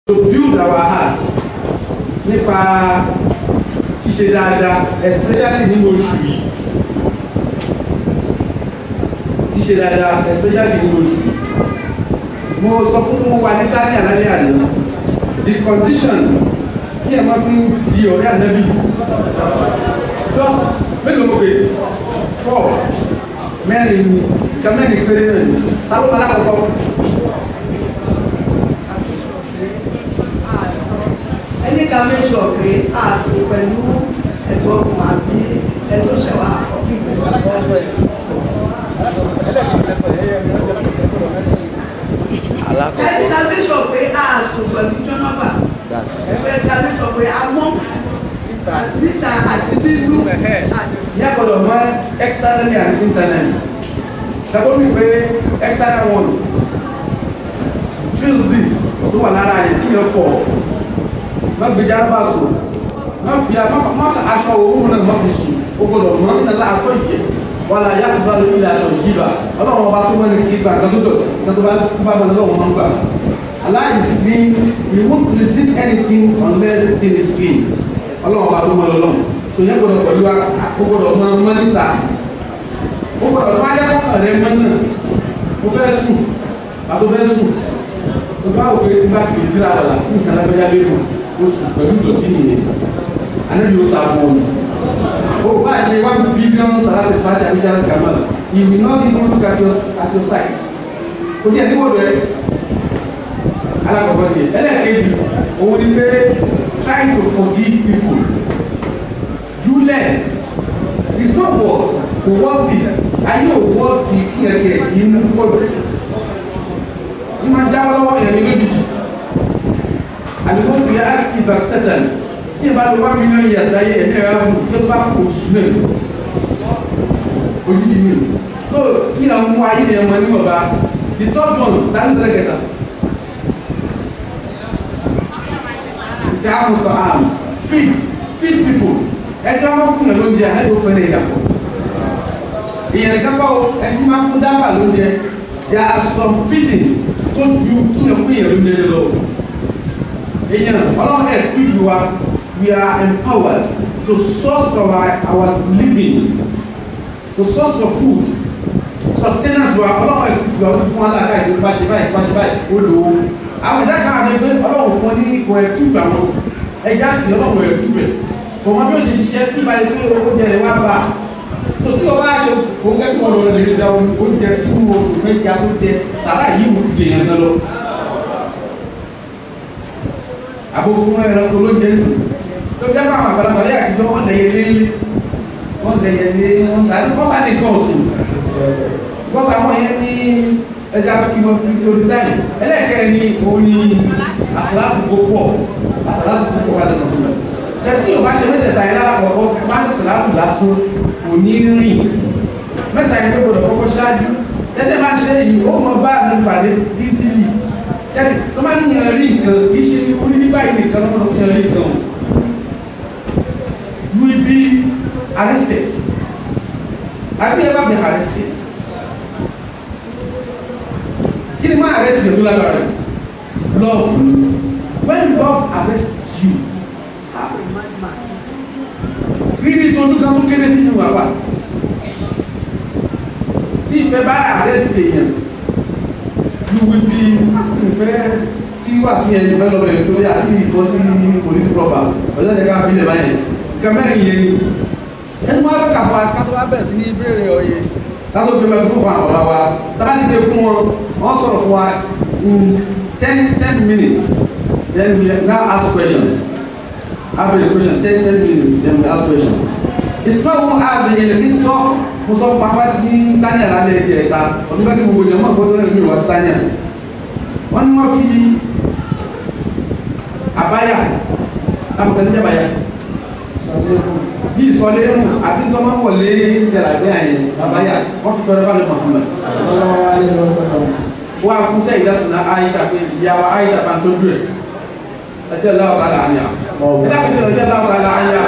to build our heart nípa ṣíṣe dáadáa especially nínú oṣù yìí ṣíṣe dáadáa especially nínú oṣù yìí mo sọ fún wa ní dání àlàyé àná the condition tí ẹ máa fi ń di ọ̀rẹ́ ànábì just mélòó mo pè four mẹ́rin ni ìka mẹ́rin péré náà ni táwọn alákọ̀ọ́kọ́. ẹni ká make sure pé a sì pẹ̀lú ẹ̀gbọ́n ọkùnrin àbí ẹ̀tọ́ ṣẹ̀wá àkọ́kí pẹ̀lú ọgbọ́n ẹ̀. ẹni ká make sure pé a sùn pẹ̀lú jọ́nọ́bà ẹgbẹ́ ká make sure pé a mọ́ níta àti nínú ìyá gbọ́dọ̀ mọ externally and internally dàbọ̀ mi pé external one field tó wà lára yẹn kí yẹn pọ̀ má gbèjà bá sùn má fi má fi aṣọ owó náà má fi sùn o gbọ́dọ̀ mọ nígbà tá a tó yẹ wàlá yà kó bá lórí ilẹ̀ àtọ̀ yìí bá ọlọ́run ọba tó mọ́ni kí gbà kan tó dọ̀ kan tó bá bá bá lọ́wọ́ máa ń gbà Allah is clean we won't receive anything unless the thing is clean ọlọ́run ọba tó mọ́ lọ́lọ́run tó yẹ gbọ́dọ̀ pẹ̀lú wa o gbọ́dọ̀ mọ mọ́ níta o gbọ́dọ̀ tó ayé kọ́kàn rẹ mọ́ náà o fẹ́ sùn àtò fẹ́ sùn o bá òkè tí bá kìí dira wà fún ìkànnì abẹ́yà lẹ́nu o sùn pẹ̀lú ìdọ̀tí nìyẹn anabi o sa fún ọ o bá ṣe one billion salati fati abidjan kamal you will not even look at your at your side o ti ẹni wọ́n rẹ alakọ̀kọ́ ni ẹlẹ́ẹ̀kejì òun ni pé try to forgive people júlẹ̀ it's not work kò wọ́ọ̀dì ayé ò wọ́ọ̀dì kí ẹ kí ẹ jí mú pọ̀jù ní máa jáwọ́ lọ́wọ́ yẹn ní lójijì àdìgbò fi á kí bàtẹ́tẹ̀ tí ẹ bá lọ wá mílíọ̀nù yẹn sáyé ẹ̀mí ẹ̀rọ àwọn tó bá kò jì náà òjijì mi so kí ni àwọn ayé yẹn mọ níwọ̀n bá the third one dáná sọ̀rọ̀ kẹta ti àwọn tó àmì feed feed people ẹtí wọn máa fún yàn lóúnjẹ ẹni tó fẹ́rẹ̀ ìyàpọ̀ ìyẹn nìkan kọ́ ẹtí máa fún dábà lóúnjẹ there are some feeding tó ju tó yẹ fún yàn lóúnjẹ lọ ìyẹn ọlọ́run ẹ̀ kú wa we are empowered to source for our, our living to source for food sustenance wa ọlọ́run ẹ̀ kú wa fún alága ìdílé bá ṣe báyìí bá ṣe báyìí ó lò ó àwọn ìdáka àti ẹgbẹ́ ọlọ́run fún ọ ní ipò ẹ̀tú ìgbà wọn ẹja sí ọlọ́run ẹ̀tú rẹ̀ kò mọ bí ó ṣe ṣiṣẹ́ kí báyìí pé oúnjẹ rẹ̀ wá bá tó tí o bá ṣe òun kẹ́kọ̀ọ́ ọ̀rọ̀ rẹ̀ lè da oúnjẹ sínú oòrùn mẹ́ja tó jẹ sàrà yìí wò jẹ yẹn lọ. àbò fún ẹranko ló jẹ sí tó jẹ́ pé àwọn àgbàlagbà yà sí pé wọ́n lẹ̀yẹ lé wọ́n lẹ̀yẹ lé wọ́n tà ní kọ́sà ní kọ́ọ̀sì kọ́sà wọn yẹn ní ẹja kí wọ́n fi lórí táyì ẹlẹ́ẹ̀kẹ́rẹ́ ní òun ní àsàlátù gbogbo àsàlátù gbogbo wà lẹ́nu ọdún mẹ́ta ẹtí yóò bá ṣe mẹ́tẹ̀ẹ̀ta yẹn lápapọ̀ máa ń sàlátù lásán kò ní rìn mẹ́ta yẹn tó gbọdọ̀ kọ́kọ́ ṣáájú tẹ́tẹ́ máa ṣe èyí ó mọ bá mi pàdé dísìlì tẹ́tẹ́ tó máa ń yàn rí nǹkan kì í ṣe orí ní báyìí nìkan lọ́wọ́ tó yàn rí nǹkan o you will be arrested have you ever been arrested kí ni máa arrest yẹn tó lágbára love when love arrests you rírí tó dúkà tó kéré sínú wàwà tí ìfẹ́ bá arrest èèyàn you will be ìfẹ́ kí wà sí ẹni fẹ́ lọ́bẹ̀ tó yà sí ìkọ́ sí political proper ọjọ́ ìjẹ́ká fi lè báyìí kẹmẹ́rin yẹn ni ẹni wọ́n á kàfà kátó wá bẹ̀rẹ̀ sí ní ìbéèrè ọyẹ kátó fi mẹ́fún fún àwọn ọ̀rọ̀ wa tábà ti dé fún wọn wọ́n sọ̀rọ̀ fún wa in ten ten minutes then we now ask questions after the question ten ten minutes then we ask questions ismail wọn ask ẹyẹ lè fi sọ mo sọ pàpà ní tanya lálẹ́ ẹ̀jẹ̀ ẹ̀ta ọdún bẹ́ẹ̀ kí gbogbo ìjọba gbọdọ̀ lẹ́nu mi wá sí tanya wọ́n ní wọ́n fi àbáyà àbùkẹ́ ní jàbáyà bí ìsọlé mu àti tọ́mọ́ wọlé jàlábẹ́ àyè àbáyà wọ́n fi tọrẹ fáwọn Muhammad wọ́n á fún sẹ́yìn dátùnà Aisha pé ìyàwó Aisha bá ń tọ́jú ẹ̀ ẹjẹ́ láwọ́ tààlà àyà ẹ̀dá kìí ṣe ẹjẹ́ láwọ́ tààlà àyà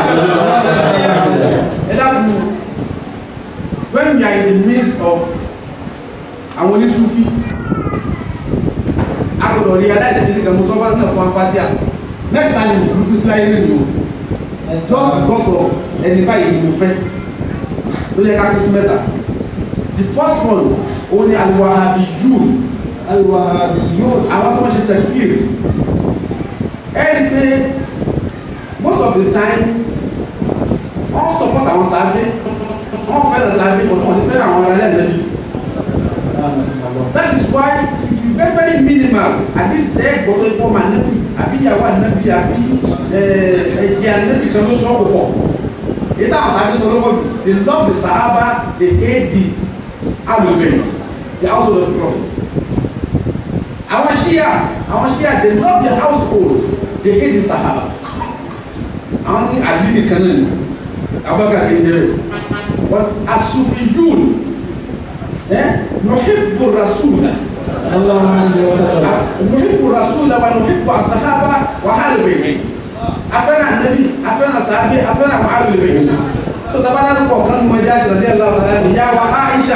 ẹ̀dá kìí when we are in the midst of àwọn oníṣúfì agbọ́dọ̀ rí aláìsí ní ìgbà mọ́sọ́fà náà fún apátíà mẹ́ta ni mùsùlùmí sí láyé lónìí o just because of ẹni báyìí ni mo fẹ́ ló yẹ ká kí sí mẹ́ta the first one òun ni al-Wahhabiyyun Al-Wahhabiyyun. àwọn tó wọ́n ṣe tẹ̀kír ẹni pé most of the time wọ́n support àwọn sáábé wọ́n fẹ́ràn sáábé but wọ́n fẹ́ràn àwọn ará ẹ̀lẹ́bí that is why it be very very minimal at this day gbọdọ ikọ ma nabi àbí ìyàwó anabi àbí ẹjẹ anabi kan ló sọ púpọ̀ èyí táwọn sábẹ sọ lọ́wọ́ they love the sahaba they hate the alubent the household of the prophet àwọn shia àwọn shia they love their household they hate the sahaba àwọn ní àdìdì kan náà ni abubakar kéde but asufijun ẹ nuhibbu rasula. Sallallahu alaihi wasallam. نحب الرسول ونحب الصحابة وآل بيته أفنى النبي أفنى صحابي أفنى وآل البيت so tabana ní kọ̀ọ̀kan ní mọ̀já ṣe rẹ̀ lọ́wọ́ sáré ní yá wa Aisha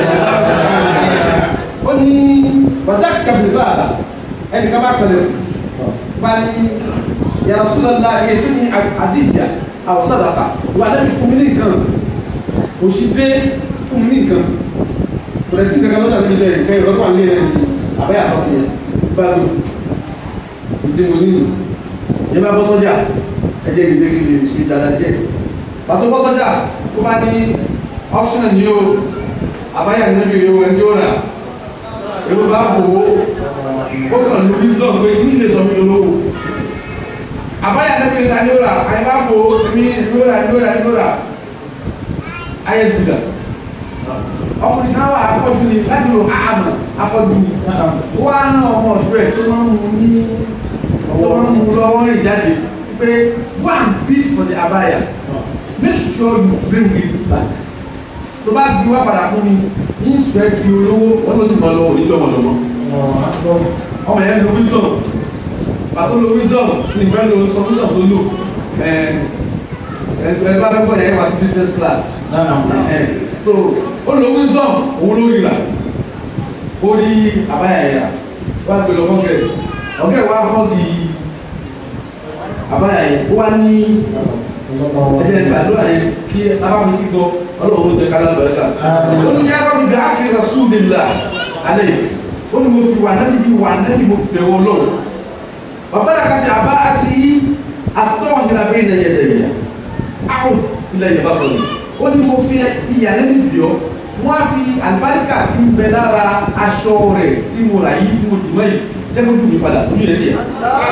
ó ní bàtà kàbí bàbá ẹni ká bá pẹ̀lẹ́ bá ní ya Rasulullah iye tí ní àdìyà àwọn sàdákà wà lẹ́bi fún mi ní nǹkan òṣì dé fún mi ní nǹkan pẹ̀lẹ́sì kankan lọ́dà ní ilé ìfẹ́ ìrọ́pọ̀ àlẹ́ rẹ̀ ní àbẹ́yà tó fi bá lò ìdí mo nínú yẹn bá bọ́ sọ́jà ẹjẹ́ ìdílé kí lè ṣe dáadáa jẹ́ pàtó bọ́ sọ́jà tó bá ní auction ní o àbáyà níbi ìwé ẹni ó rà èrò bá bò ó ó kàn lórí sọ pé kí ní lè sọ mí lówó àbáyà níbi ìwé ẹni ó rà àyè bá bò ó mi ìlú rà ìlú rà ìlú rà ayé sì dà ọkùnrin náà wà afọ́jú ni láti lo àmà afọ́jú ni wọ́n á ná ọmọ ọ̀dọ́ ẹ̀ tó máa ń mú ní tó máa ń mú lọ́wọ́ rìn jáde pé go and bid for the abaya make sure you bring it back tó bá bí wá padà fún mi ní ìsúẹ́ di olówó wọn ló sì máa lọ òní lọ́mọlọ́mọ ọmọ yẹn lo wisdom pàtó lo wisdom ní ìfẹ́ lo sọ wisdom tó lò ẹ ẹ bá fẹ́ bọ̀ yẹn wá sí business class ẹ so ó lo wisdom òun ló yìrà ó rí àbáyà yẹra wá gbé lọ fọ́nkẹ́ ọ̀kẹ́ wa fọ́nkì àbáyà yẹn ó wá ní ẹ̀jẹ̀ ìgbàdúrà yẹn kí abámi ti gbọ́ ọlọ́run tẹ kálá lọ́yẹ̀ ká ó ní yàrá mi bẹ ákìrì rasulillah alẹ́ yìí ó ní mo fi wà náà níbi wà náà ní mo fi bẹ̀ wọ́n lọ́wọ́ bàbá yà kàtí àbá àti àtọ́ ìlànà bẹ́ẹ̀ ní ẹ̀yẹ dẹ̀yẹ àwọn ilẹ̀ yẹn bá sọ̀rọ̀ ó ní mo fi ìyàlẹ́ ní ìdíyọ́ wọ́n á fi àlùbáríkà tí ń bẹ lára aṣọ rẹ̀ tí mo rà yìí tí mo dùn mọ́ yìí jẹ́ kó dùn mí padà ojú rẹ̀ sì yà.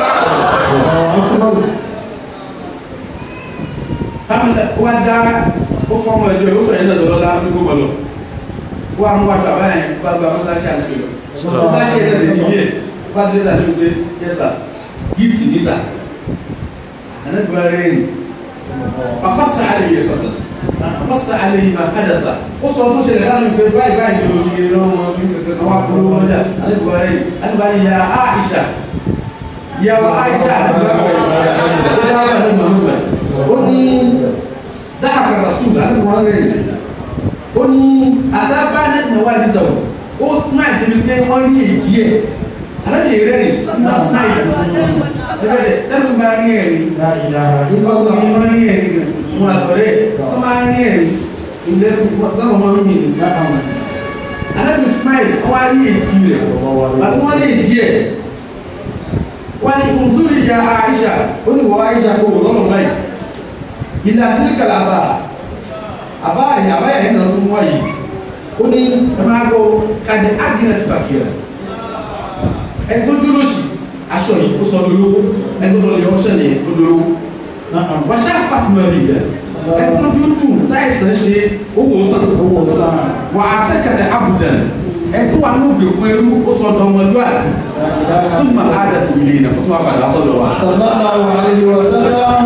Káfíńtà ó wá dá ó fọ́ ọmọ ẹjọ́ ó sọ yẹn lọ́dọ̀ lọ́dọ̀ á fi gbogbo lọ. Ó wá mú aṣọ àbáyà yẹn bá gba mọ́sáṣí àti lọ. Mọ́sáṣí yẹn lẹ́sẹ̀ ní yẹ bá dé dà lóde yẹ́sà gíftì nísà. Ànágbá rẹ̀ ni. Bàbá sàálẹ̀ yẹ kọ́sọ̀s. Bàbá sàálẹ̀ yìí máa kájà sà. Ó sọ tó ṣẹlẹ̀ láti pé báyìí báyìí ló ṣe lọ́wọ́ ní kẹ̀kẹ́ náà wà fún owó lọ́jà. Ànágbá rẹ̀ ni. Ànágbá yìí ya Aisha. Ìyàwó Aisha ànágbá rẹ̀ ni ó ní dáhàkà rasul láti wọ́n rẹ̀ ó ní àtàbà nẹ́tìnà wà ní sọ̀rọ̀ ó smile tó ní pé wọ́n rí èjì ẹ̀ alábi rẹ̀ ní ọ̀nà smile ẹgbẹ́ tẹ́lú bá rí ẹ̀rí ìgbàgbọ́ mi máa rí ẹ̀rí wọn àtọ̀rẹ́ tó máa rí ẹ̀rí ilé sọ́nà máa ń yìn alábi smile wọ́n wá rí èjì rẹ̀ àti wọ́n rí èjì ẹ̀ wọ́n ní kùnzúrì ya Aisha ó ní wọ́n Aisha kó wọ́n lọ́nà báyìí ilé àtìríkà làbà àbá yìí àbá yìí nà tó wáyé ó ní ẹ̀máàgọ́ kàdé agnes bàkìrà ẹni tó dúró sí aṣọ yìí kó sọ lólówó ẹni tó lọ yọ ọṣẹ nìyẹn tó lólówó wọ́n ṣe àpàtìmọ̀ rẹ̀ yẹ ẹni tó dúdú láìsàn ṣe owó sàn owó sàn wà á tẹ́kẹ̀tẹ̀ abùdàn ẹni tó wà ní ògbèkún ẹrú ó sọ dọ̀mọdúà súnmọ́ àdàtì ìlẹ̀ ìnà kó tó wà padà sọ́dọ̀ wa. Sallallahu alaihi wasallam.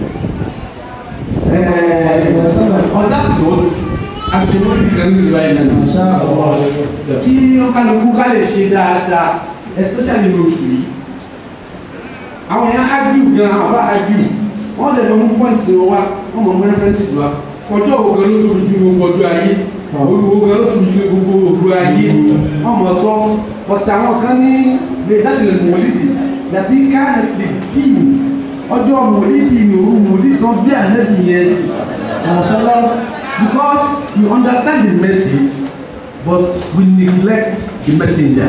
on that note àṣewọ́n nìkan ní ìsìnbáyé náà Masha Allah. kí wọ́n kálukú ká lè ṣe dáadáa especially ní oṣù yìí àwọn èèyàn argue gan àbá argue wọ́n lè lọ mú points wa wọ́n mọ̀ mú references wa ọjọ́ ògbó ló tóbi ju gbogbo ọjọ́ ayé olùgbogbo ló tóbi ju gbogbo ògbó ayé wọ́n mọ̀ sọ ọ̀tà àwọn kan ní lè láti lè mọ̀lídì láti káàdì lè dì ọjọ́ mọ̀lídì ní òru mọ̀lídì tó bí ànẹ́bì yẹn ọ̀sọ́lá because you understand the message but we neglect the messenger.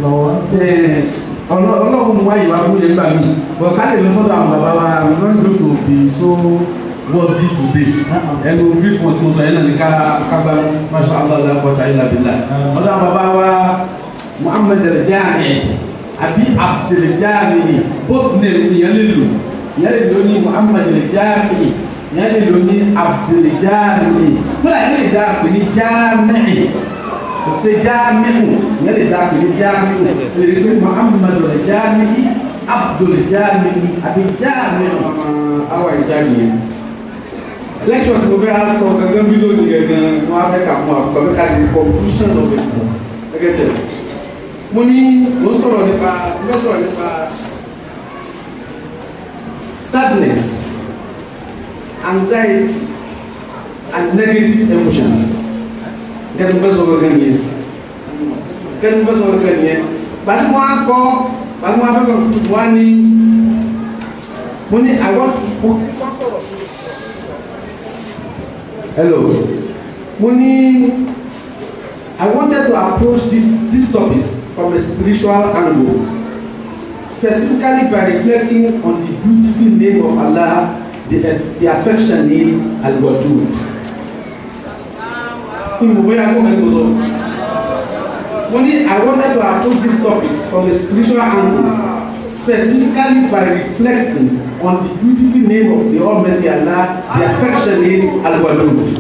ọlọ́run wá ìwà fún yẹn gbà mí but ká lè lọ sọ́dọ̀ àwọn bàbá wa i'm not going to be so worth this today ẹnu brief wọn tó sọ yẹn náà ní ká kábà masha allah la kọta ilà bìlà ọ̀dọ̀ àwọn bàbá wa muhammed al-jami àbí abdul-jami both name ìyẹn lè lò ìyẹn lè lò ní muhammed al-jami ìyẹn lè lò ní abdul-jami kúrò ìyẹn lè dá pé ní jami se jamiu ìyẹn lè dá pé ní jamiu lè rí pé muhammed al-jami abdul-jami àbí jamiu. awa ìjáde yẹn lecture tí mo fẹ́ sọ gẹ́gẹ́ bí lónìí gẹ́gẹ́ wọn á fẹ́ kà fún àkọ́kọ́ bí ká lè conclusion of it gẹ́gẹ́ tẹ̀. mo ní mo sọ̀rọ̀ nípa mo fẹ́ sọ̀rọ̀ nípa sadness anxiety and negative emotions gẹ́gẹ́ mo fẹ́ sọ̀rọ̀ gẹ́gẹ́ nìyẹn gẹ́gẹ́ mo fẹ́ sọ̀rọ̀ gẹ́gẹ́ nìyẹn gbàtí mo á kọ́ gbàtí mo á fẹ́ kọ́ wá ní mo ní àwọn mo kọ́ sọ̀rọ̀ hello Muni, i wanted to approach this this topic from a spiritual angle specifically by reflecting on the beautiful name of allah the the affectionate al-wadud Muni, i wanted to approach this topic from a spiritual angle specifically by reflecting on the beautiful name of the Almighty Allah, the affectionate Al-Wadud.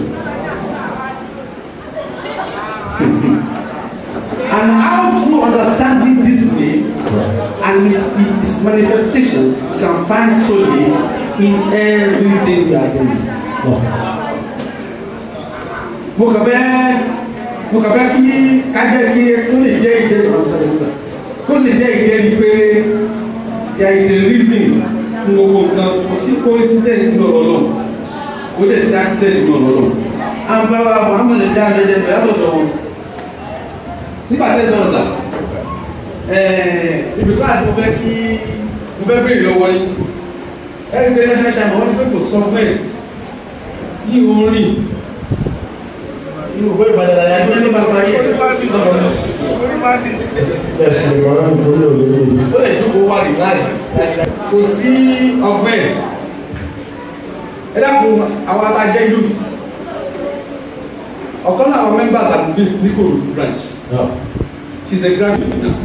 and how through understanding this name and its manifestations you can find solace in everything you are doing. mo kàn fẹ́ mo kàn fẹ́ kí kájẹ́ kí kó lè jẹ́ ìjẹ́ kó lè jẹ́ ìjẹ́ ni pé there is a reason fún gbogbo nǹkan kò sí coincidence ní ọ̀rọ̀ náà kò dẹ̀ sí accident ní ọ̀rọ̀ náà àǹfààní Muhammad ẹ̀dá àjẹjẹ bẹ̀rẹ̀ àtọ̀tọ̀ wọn nígbà tẹ́ sọ̀rọ̀ sà ibùdó àti mo fẹ́ kí mo fẹ́ béèrè lọ́wọ́ yín ẹ̀rí pé national chairman wọ́n ní pé kò sọ fún ẹ̀ tí o ń rìn tí o gbé ìbàdàn àyà tó ní bàbá yẹ lọ́wọ́ náà ó lè jókòó wà ní láì kò sí ọgbẹ́ ẹ dákun àwọn atajẹ́ youth ọ̀kan náà àwọn members at this Nikoro branch she's a graduate now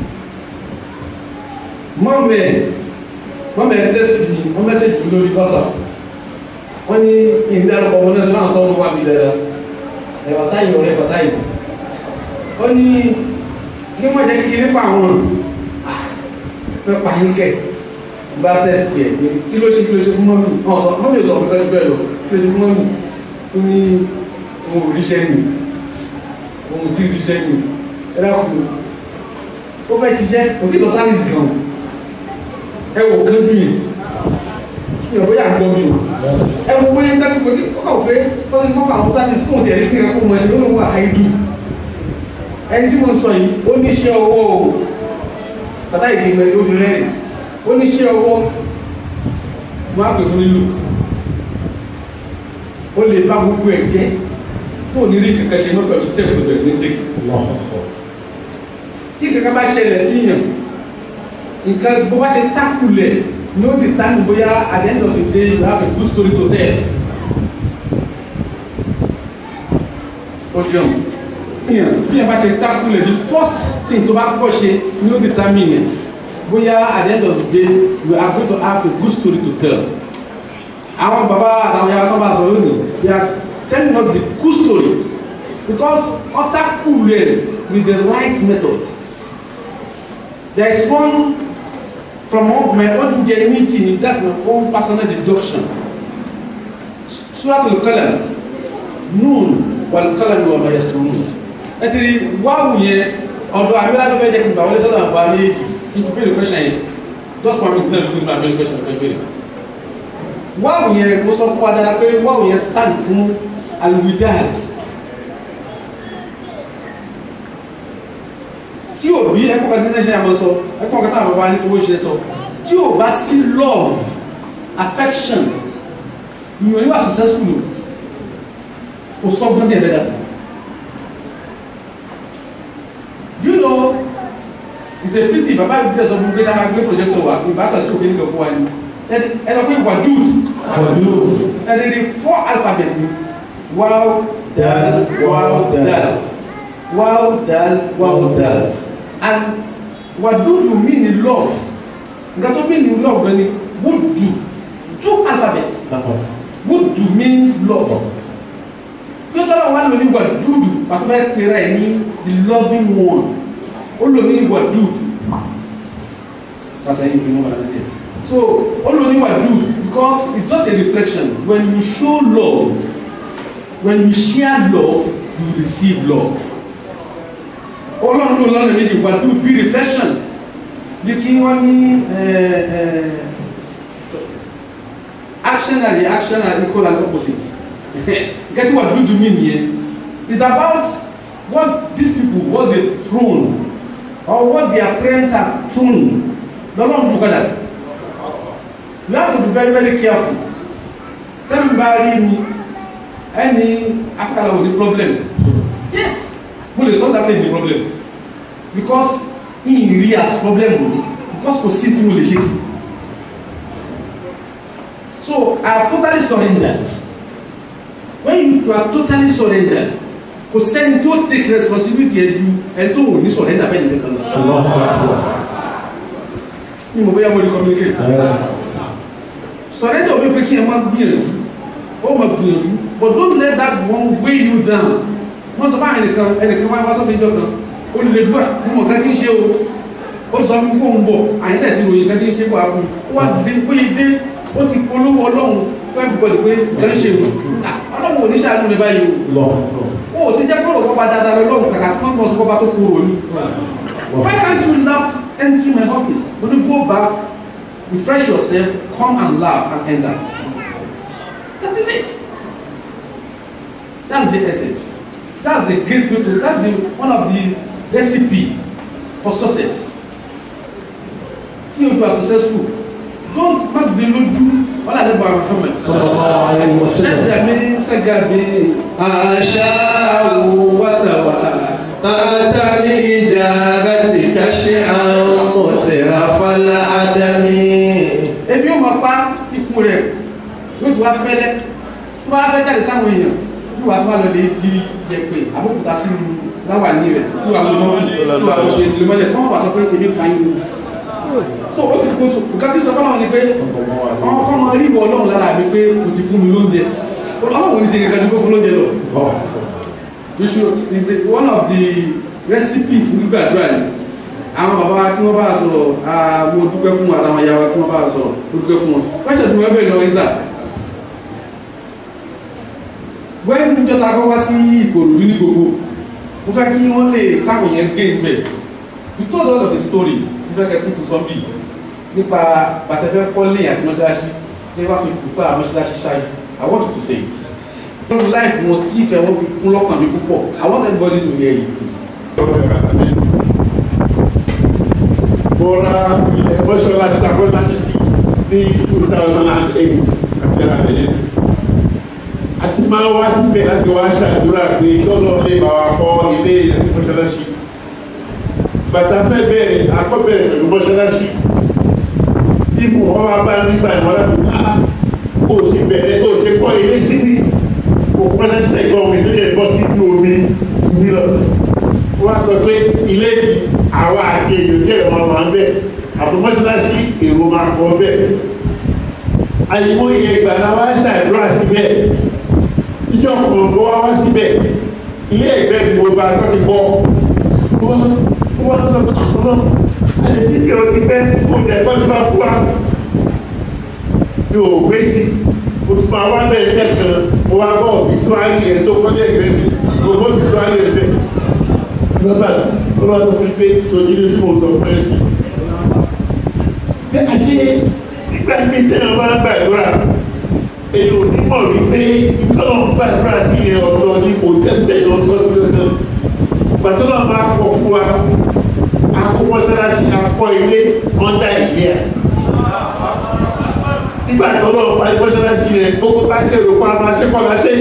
mọ́mẹ́ mọ́mẹ́ ẹ̀ tẹ́sí mi wọ́n mẹ́sẹ̀jì mi lórí WhatsApp wọ́n ní ìdárúkọ wọn náà náà tó ń wá mi dáadáa ẹ̀wà táyì ọ̀rẹ́ ẹ̀wà táyì wọ́n ní kí wọ́n jẹ́ kékeré pa àwọn fẹ́ pa yín kẹ́ bá tẹ́sí ẹ̀ pé kí ló ṣe kí ló ṣe fún mọ́mí ọ̀ sọ mọ́mí ò sọ fún bẹ́ẹ̀ bẹ́ẹ̀ lọ kí ló ṣe fún mọ́mí ó ní ohun òríṣẹ́ nì ohun tí òríṣẹ́ nì ẹ dákun ó fẹ́ ṣiṣẹ́ kò tí lọ sáyẹ́nsì gan ẹ wò kán bí yìí mi ò bóyá gbọ́ mi o ẹ wo bóyá dákú pé ó kà pé wọ́n ti mọ́kà àwọn sáyẹ́nsì kò tẹ̀lé kí ẹ kó mọ̀ ṣe ó lóun wà áìdù ẹni tí mo sọ yìí ó ní iṣẹ́ ọwọ́ o bàtà ìdìbò ó ti rẹ́rìn ó ní iṣẹ́ ọwọ́ mo á pè fún nílùú ó lè bá gbogbo ẹ̀ jẹ́ tó ní rí kankan ṣe mọ́ pẹ̀lú step tó bẹ̀rẹ̀ sí ń tẹ́kì tí kankan bá ṣẹlẹ̀ sí yàn nǹkan bó bá ṣe tákùlẹ̀ ní ó di tánù bóyá at the end of the day you have a good story to tell ó di ọ̀hún yàn bí yàn bá ṣe tákùlẹ̀ the first thing tó bá kọ́ ṣe ní ó di tánù yẹn bóyá at the end of the day you are going to have a good story to tell àwọn bàbá àtàwọn yàrá tó bá sọ lónìí they are telling us the good stories because ọ̀tá kùlẹ̀ with the right method there is one from my own ingenuity that's my own personal deduction surat al-qalam nun wal-qalam wa ma yasturun ẹ ti rí wáwù yẹn ọ̀dọ̀ àbílá tó fẹ́ jẹ́ kí n bá wọlé sọ́dọ̀ àbúrò méjì kí n fi béèrè question yẹn just one minute náà ló fi máa béèrè question fẹ́ béèrè wáwù yẹn mo sọ fún wa dára pé wáwù yẹn stand fún alwidad tí o òbí ẹ̀kọ́ kan tẹ́tẹ́ ṣe àmọ́ sọ ẹ̀kọ́ kan táwọn bàbá ní owó ṣe sọ tí ò bá sí love affection ìyọ̀n yóò wà successful o kò sọ́gbọ́n ní ẹ̀dẹ́gà sí. do you know it's a pity bàbá mi fẹ́ sọ fún mi pé sábà gbé projector wà pé bàtà sí òkè nígbà fún wa ni ẹ lọ pé wàdúùd Wàdúù. ẹ lè rí four alphabet ni wow dal wow dal wow dal wow dal and wàdúùd mean in love nǹkan tó mean in love gan ni would do two alphabet would do means love bí ó tọ́lá wà lórí wàdúùd pàtó bá pera ẹ̀ ní the loving one ó lò ní wàdúùd sasa yìí ni wọ́n wà lóde so ó lò ní wàdúùd because it's just a reflection when you show love when you share love you receive love ọlọ́run ló lọ́nà méjì wàdúùd bí reflection bí kí wọ́n ní action and reaction are equal and opposite get what do to mean here is about what these people what they thrown or what their parents have thrown lọ́lọ́run together you have to be very very careful tẹ́mi bá rí mi ẹni afẹ́kàlà wò ní problem yes mo lè sọ that place ní problem because in rí as problem o because kò sí tí mo lè ṣe sí so I have totally surrendered when you are totally surrendered kò sẹ́ni tó take responsibility ẹ̀ ju ẹ̀ tó ò ní surrender bẹ́ẹ̀ ni kankan lọ ní mo bóyá mo lè communicate surrender omi pé kí ẹ máa gbìyànjú ó máa gbìyànjú but don't let that one weigh you down wọ́n sọ fún ẹnìkan ẹnìkan wá wá sọ́fẹ́ ìjọ kan olùdókòwà mo mọ̀ ká kí n ṣe o ó sọ fún fóun bọ̀ àyìnlẹ̀ ti ròyìn ká kí n ṣe wà fún un ó wá dé péye dé ó ti polówó ọlọ́run fẹ́ bọ̀dì pé kàn ṣe o ọlọ́run ò ní ṣàánú ní báyìí Lọ. o ó sì jẹ́ kọ́rọ̀ kọ́ba dáadáa lọ́lọ́run kàkà tó ń bọ̀ sí kọ́ba tó kúrò ní. why can't you laugh enter my office when you go back refresh yourself come and laugh and enter that is it that's the essence that's the great way to that's the one of the recipe for success tí o are successful don't má gbé lójú wàhálà nípa Muhammad Sallallahu alayhi wa sallam. ṣẹ́dàmí ṣẹ́gàbí أشاء wàtàwà أتى لإجابتك شيئا مترف العدم ebi ó máa pa ikú rẹ̀ yóò tó wá fẹ́lẹ́ tó bá fẹ́ jáde sáwọn èèyàn yóò wá tó wá lọ lè di yẹ̀pẹ̀ àbókúta sínú láwàní rẹ̀ tó wà lọ́wọ́ tó wà lọ́wọ́ ṣe lè mọ́lẹ̀ fún àwọn àṣọ pé ebi pa yín ni so ó ti kó so nǹkan tí sọ fọlọ́wọ́ ni pé wọ́n fọ́n máa rí ìwọ ọlọ́run lára mi pé o ti fún mi lóúnjẹ ọlọ́run ní ṣe kankan ní kó fún lóúnjẹ lọ you should is a, one of the recipe fún gbígbàdúrà ni àwọn bàbá wa tí wọ́n bá sọ̀rọ̀ ah, mo dúpẹ́ fún wọn àtàwọn ìyá wa tí wọ́n bá sọ̀rọ̀ mo dúpẹ́ fún wọn question tí wọ́n bẹ̀rẹ̀ lọ ìsà wẹ́n níjọta kọ́ wá sí ìkòròdú ní gbogbo mo fẹ́ kí wọ́n lè káwọn yẹn gé ìgbẹ́ you told us of the story mo fẹ́ kẹ́ kú tó sọ́mbì nípa bàtẹ́fẹ́ kọ́lé àti mọ́ṣáláṣí tí wọ́n fi dùpẹ́ àwọn mọ́ṣáláṣí ṣáájú I want you to say it lórí life wọn tí ìfẹ́ wọn fi kún lọ́kàn mi púpọ̀ I want everybody to hear it please. mo ra ilẹ̀ mọ́ṣọ́lá ti ta kọ́lá ti sí ní two thousand and eight àti àlẹ́ àti máa wá síbẹ̀ láti wá ṣàdúrà pé kọ́lọ́ lè bá wa kọ́ ilé mọ́ṣáláṣí bàtà fẹ́ bẹ̀rẹ̀ akọ́bẹ̀rẹ̀ pẹ̀lú mọ́ṣáláṣí ibù wọn wá bá nígbà ìmọ̀lá tó ká kó o sì bẹ̀rẹ̀ kó o ṣe kọ́ ilé síbí kó o pẹ́lẹ́ sẹ́gbọ́n mi tó lè bọ́ sínú omi nílọ wọ́n sọ pé ilé yìí àwa àti èèyàn jẹ́ ìwọ̀n máa ń bẹ̀ àtúmọ̀ṣáláṣí èrò máa kọ́ bẹ́ẹ̀ àyẹ̀wò iye ìgbà la wá ṣàdúrà síbẹ̀ ìjọ kan kó wá wá síbẹ̀ ilé ẹ̀gbẹ́ ni mo bá tọ́ ti bọ́ wọ́n wọ́n sọ pé àkọ́nà àyè tí kìlọ̀ ti bẹ́ kó jẹ́ kó ti bá fún wa yóò gbé sí o tún máa wá bẹ́ẹ̀ tẹ̀sán mo wá bọ̀ òbítúárì ẹ̀ tó kọ́jà ẹ̀gbẹ́ mi mo bọ́ òbítúárì ẹ̀ bẹ́ẹ̀ lọ́gbà ló bá sọ fún mi pé sojú ní tí mo sọ fún ẹ sí. bẹ́ẹ̀ àṣé nígbà tí tẹ́lẹ̀ máa ń gbàdúrà èyí ò ní mọ̀ wípé ìtọ́nà ń gbàdúrà sí ilẹ̀ ọ̀dọ́ ní kò tẹ́tẹ́ lọ sọ sí lọ́dọ̀. gbàtọ́nà máa kọ fún wa akọ́mọ́sálásí akọ́ ilé ọ̀ndà ilé ẹ̀ nígbà tó lọ́wọ́ parí mọ́sálásí rẹ̀ gbogbo bá ṣe rò pa máa ṣe kọ́ máa ṣe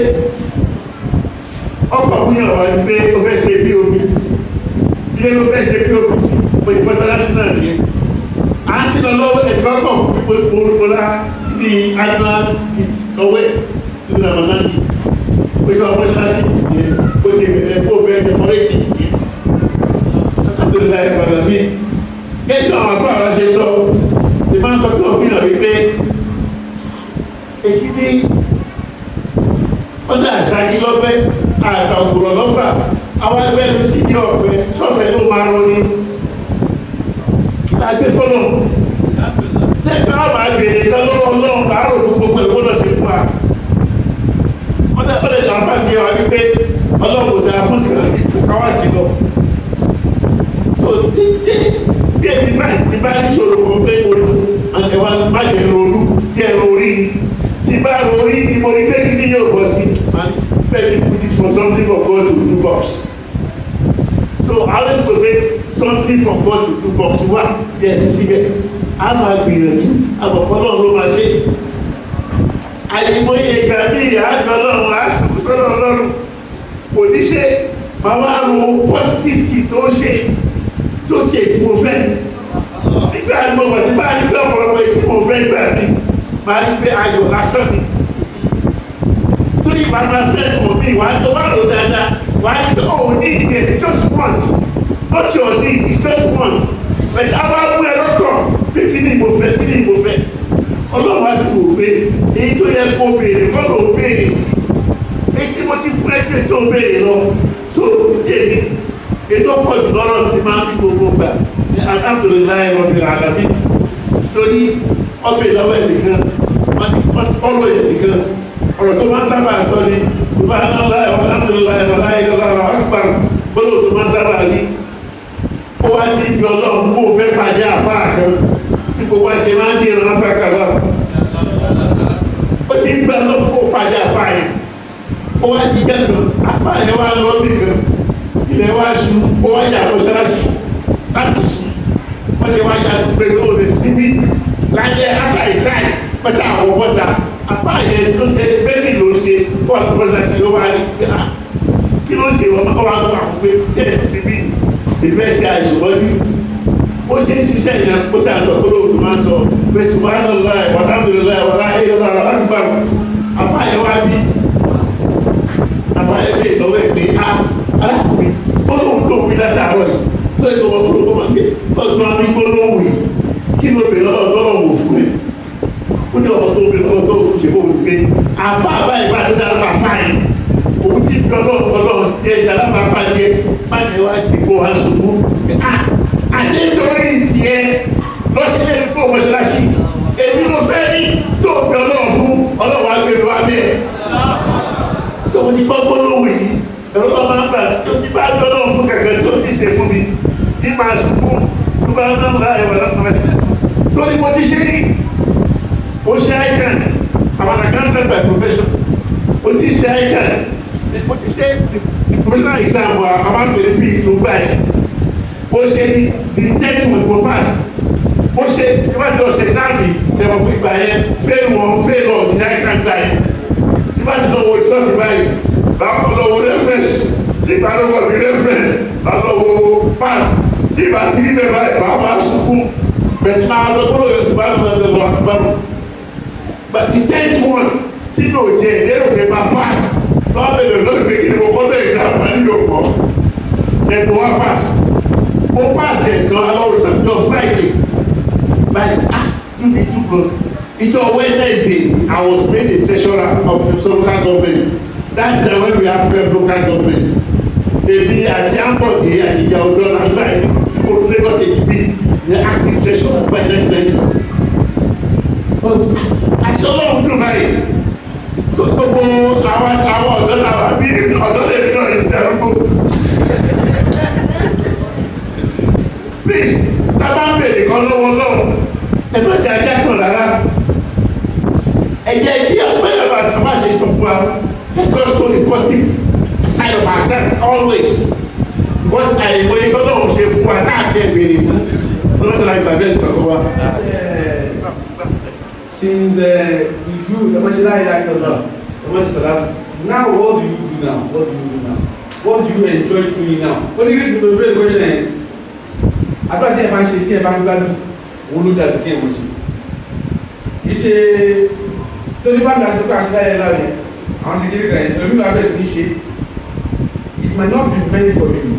ọkọ̀ múyàn wá ní pé o fẹ́ ṣe bí omi ilé ló fẹ́ ṣe bí omi sí pé mọ́sálásí náà nìyẹn à ń ṣe lọ lọ́wọ́ ẹ̀dùn ọkọ̀ fún pípé olùkọ́lá ní annual kit lọ́wọ́ ní ramadan kit pé kí wọ́n mọ́sálásí nìyẹn ó ṣe bẹ̀rẹ̀ kó bẹ́ẹ̀ ní mọ́lẹ́tì nìyẹn alhamdulilayi balami kẹ́kẹ́ àwọn afọ àwọn ṣe sọ ṣe máa ń sọ pé òfin náà wípé èyí ní ọjà àṣàkí lọ́fẹ́ àtà òkúrọ̀ lọ́fà àwọn ẹgbẹ́ ló sì ní ọ̀pẹ sọ́fẹ̀ ló máa rọ ní lágbé fọ́nà tẹ́gbẹ́ àwọn àgbèrè lọ́wọ́ ọlọ́run bá rò ló gbogbo ẹ̀kọ́ náà ṣe fún wa ọdẹ ọdẹ àǹfà bí wa wípé ọlọ́run ò dáa fún kan káwá sí lọ so dídé díẹ̀ bí báyìí bí báyìí ṣòro kan pé orí ẹ̀wà má jẹ́ ronú díẹ̀ lórí tí bá lórí ni mo rí pé kí ni yóò bọ́ sí bẹ́ẹ̀ ni put it for something for God to do box so àwọn ètò pé something for God to do box wà díẹ̀ ní síbẹ̀ a máa gbìyànjú àbọ̀fọ́ náà ló máa ṣe àyìnbóye ìgbà ní ìyá àjọ ọlọ́run á sùn sọ́dọ̀ ọlọ́run kò ní ṣe máa wá ro positivity tó ṣe tó ṣe tí mo fẹ́ nígbà tí mo wọ̀ nígbà tí mo ọ̀pọ̀lọpọ̀ tí mo fẹ́ nígbà mi máa ní pé ayọ̀ lásán ni torí ìgbà máa fẹ́ mọ̀ mí wàá tó wà ló dáadáa wàá ní pé oh need it just want not your need it's just want but àwọn abúlé ẹ lọ́kọ̀ pé kí ni mo fẹ́ kí ni mo fẹ́ ọlọ́run á sì wò pé èyí tó yẹ kó béèrè kọ́ ló béèrè èyí tí mo ti fún ẹgbẹ́ tó béèrè lọ so tèmi ètò pọ̀ jù lọ́rọ̀ ti máa ń fi gbogbo gbà ní alhamdulilayi rabbil alamin torí ọbẹ̀ ìlọ́wọ́ ẹ̀nìkan ọ̀rọ̀ ẹ̀nìkan ọ̀rọ̀ tó máa ń sábà sọ ni subhanallah alhamdulilayi wàlá ìlọ́lá akbar gbọ́dọ̀ tó máa ń sábà rí ó wá ní ibi ọlọ́run kó o fẹ́ pàdé àfáà kan tí gbogbo àṣẹ máa ń ní ìran afẹ́kà lọ ó ti ń gbà lọ kó o pàdé àfáà yẹn ó wá di jẹ́sán àfáà yẹn wá lọ bí kan ilẹ̀ wá su ó wá yà mọ́ṣáláṣí láti sùn wọ́n ṣe wá yà pé ó lè síbí láyé ata ìsáì pẹ̀tà àwọn bọ́ta afáàyè tó ṣe bẹ́ẹ̀ni ló ṣe fún àwọn mọ́ṣáláṣí ló wá rí pé ah kí ló ṣe wọn wá gbà wọ́n pé ṣé ẹ̀ síbí ìfẹ́ ṣe àìsùnmọ́jú ó ṣe ń ṣiṣẹ́ ìyẹn kó tà sọ kó lóòótọ́ máa sọ pé subhanallah walhamdulillah wala ilaha akbar afáàyè wá bí afáàyè bí ìtọ́wọ́ ẹ̀ pé ah arákùnrin olóhùn tó wí látàárọ̀ yìí lóye wọn kúrò kó máa gbé ọdún àmì gbólóhùn yìí kí ló bèrè lọ́wọ́ lọ́wọ́ wò fún ẹ ó ní ọ̀rọ̀ tó bèrè lọ́wọ́ tó wò ṣe fún òun pé àfa àbáyé bá tó dára bá fáyé òun ti fi ọlọ́run ọlọ́run jẹ ìjàlá bá bá jẹ má ní wá ti kó wá ṣubú àti nítorí ìtìyẹ lọ́sílẹ̀ fún mọ́ṣáláṣí èmi ló fẹ́ ní tó fi ọlọ́run fún ọlọ́run agbèrè wá bẹ́ẹ̀ tó ti gbọ́ gbólóhùn yìí ẹ̀rọ tó máa ń gbà tí o ti bá dọ́nà fún kẹ̀kẹ́ tí o ti ṣe fún mi ní máa sunkún tó bá dọ́nà láàyè wà lọ́kùnrin torí mo ti ṣe ní o ṣe ICAN àwọn accountant by profession o ti ṣe ICAN o ti ṣe professional exam wa a máa ń pè ní bí ìtúgbà yẹn o ṣe ní the tenth with mo pass o ṣe ìwádìí ọ̀sẹ̀ exam yìí tẹ̀wọ̀ fún ìgbà yẹn fail one fail all ní ICAN gbà yẹn ìwádìí náà wo ìsọ́ọ̀tì báyìí báwo lọ wo reference tí ìgbà ló wọ̀ ní reference bá lọ wo pass tí ìgbà tí ní bẹ́ẹ̀ báyìí bá máa sunkún bẹ̀rẹ̀ máa lọ kó lóye tó bá lọ lọ lọ àtúbárò but the tenth one tí ní òjì ẹ̀ lérò pé máa pass lọ́wọ́ bẹ̀rẹ̀ lọ́dún pé kí ni mo kọ́ lóye ìgbà wọn nílò pọ̀ ẹ̀kọ́ wá pass mo pass ẹ̀ kan alọ́wọ́sàn jọ Friday like ah you be too good ìjọ Wednesday I was made a treasurer of the local government that time when we have twelve local government èmi àti ambode àti ìjà ọdọ nàgbà yìí kó Lagos state bí the active treasurer by nineteen ninety àti ọlọ́run dùn báyìí so gbogbo àwọn àwọn ọ̀dọ́ làwà bí ọ̀dọ́ lè rí náà ní ìdárúgbó please tábà ń bèrè kan lọ́wọ́ lọ́wọ́ ẹ má jẹ́ ajá kan rárá ẹ jẹ́ kí ọ̀pẹ́ bá bá ṣe sọ fún wa let us show the positive side of ourselves always wọ́n ti àìmọ̀ ikọ́ náà ṣe fún wa káàkiri ìbéèrè fún ọlọ́tọ̀lá ìgbàgbé ìtọ́kọ wa. since uh, we do the Mashallah Ilaha the Mashallah, now what do you do now? What do you do now? What do you enjoy doing now? What do you reason to the question? Àdúrà tí ẹ bá ń ṣe tí ẹ bá ń gbádùn, òun ló dàbí kí ẹ mọ̀ ṣe. Kì í ṣe tó ní bá ń dasọ pé àṣẹ láyé láyé, àwọn ṣe kéré kan yẹn, ẹ̀mí ló abẹ́ sí ní ṣe. It might not be meant for you.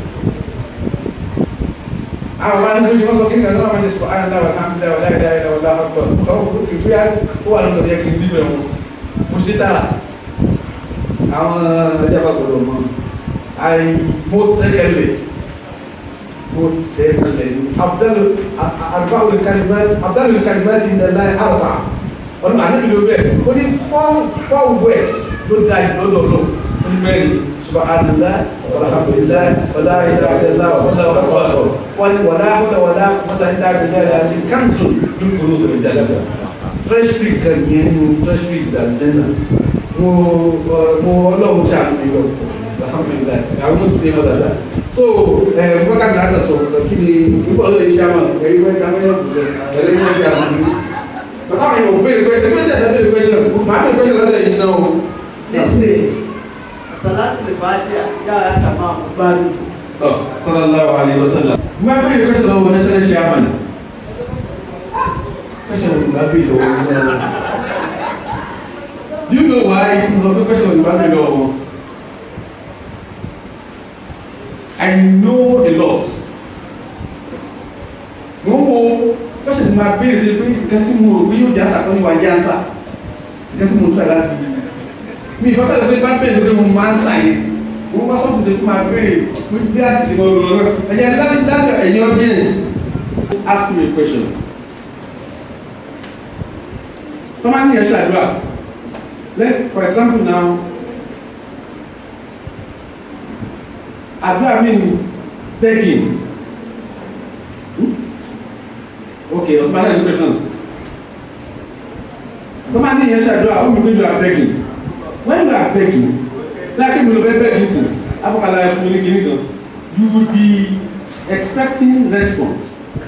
àwọn ọba ní oṣù wọn sọ kí nǹkan sọ́wọ́n máa ṣe sọ ayé ńlá wà láàmì ńlá wà láyé láyé láwọ láwọ pọ̀ lọ́wọ́ kò kì í bóyá ó wà lọ́dọ̀ yẹ kí n bíbẹ̀ wọn mo ṣe tààrà àwọn ẹja bá gbọdọ̀ mọ́ àì mo tẹ́lẹ̀ mo tẹ́lẹ̀ abdul abdul kalimat abdul kalimat in the line alba ọdún àdébí ló bẹ̀ ó ní four four words ló dá ìlọ́dọ̀ lọ ó ní mẹ́rin subhanallah walhamdulillah wala ilaha illallah wallahu akbar wani wala hawla wala quwwata illa billahi al-azim kanzu min kunuz al-jannah treasury kan yẹn nu treasury al-jannah mo mo Ọlọ́run ṣe àmì lọ alhamdulillah àwọn ọmọ ti ṣe mọ dada so ẹ wọn kà ní àtà sọ kí ni nípa ọlọ́run iṣẹ́ àmà ẹ̀yìn wọ́n ṣe àmà yẹn ẹ̀rẹ́ ní wọ́n ṣe àmà ní. bàtà mi ò béèrè question bí ó tẹ̀lé béèrè question màá béèrè question lọ́dọ̀ yìí náà o. Disney, Salatu Lefati àti Yàrá Kàmá Àmúgbárí. Oh, sallallahu alaihi wasallam. Mo máa béèrè question lọ́wọ́ national chairman. Question wo ni mo máa béèrè lọ́wọ́ wọn? Do you know why mo sọ pé question wo ni mo máa béèrè lọ́wọ́ wọn? I know a lot. Mo ń wo question tí mo máa béèrè pé nǹkan tí mo rò pé yóò jásà tó ní wá jásà. Nǹkan tí mo tún ẹ̀ láti mi ìfọ́ tẹ̀lé pé bá bẹ̀rẹ̀ lórí mo máa ń sàyè wọ́n bá sọ́kùn tó máa béèrè pé bí a ti ṣe máa lọ náà ẹ̀yẹ láti dájọ́ ẹ̀yìn audience ask me a question. tọ́mà ní ẹ̀ṣẹ̀ àdúrà like for example now àdúrà mi ni begging hmm? okay ọ̀tún bá dẹ̀ questions tọ́mà ní ẹ̀ṣẹ̀ àdúrà ó mi pé you are begging when you are begging like you beg beg listen abokala ekuli kini kan you will be expecting response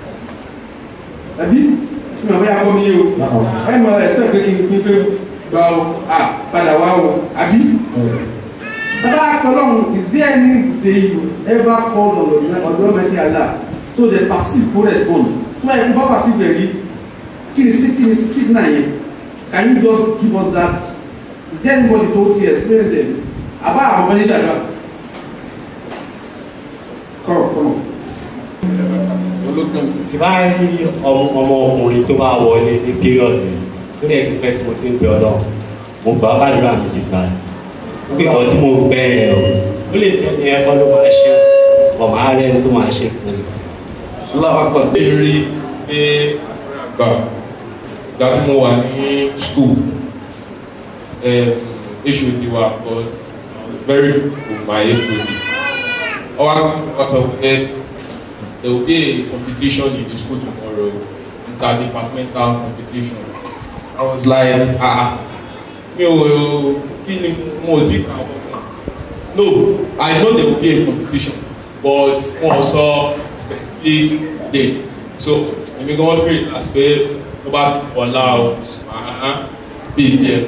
àbí tí màá bẹ́ẹ̀ akọ́ mi yé o ẹ mọ expect pé kí n pín pé gba o ah padà wá o àbí bàbá akọlọ́hún is there any day you ever call on the ọ̀dọ́ mẹ́tí àlá so the passive go respond tó bá yẹ kó bá passive yẹ rí kí ni kí ni signal yẹn can you just give us that is there anybody told you experience it àbá àwọn ọmọ níjà náà kọrọ kọrọ. tí bá rí ọmọ ọkùnrin tó bá wọlé ní period yẹn tó dẹ̀ ti pẹ́ tí mo ti ń bẹ ọlọ́run mo gbà bá nígbà mi ti gbà pé ọ̀ tí mo gbẹ ẹ̀ o ó lè tẹ̀lé ẹ̀kọ́ ló máa ṣe ọ̀ máa rẹ̀ ló máa ṣe fún mi. aláwọ̀ akọ. rí pé gbà gbà tí mo wà ní school HOD wa was very good my HOD. Our out of it, there will be a competition in the school tomorrow, interdepartmental competition. I was like, ah, mi ò kí ni mo ti kà wọ́n fún. No, I know there will be a competition, but wọ́n sọ specific date. So, èmi gan wọ́n fèrè láti pé tó bá ọ̀la o, màá bí pm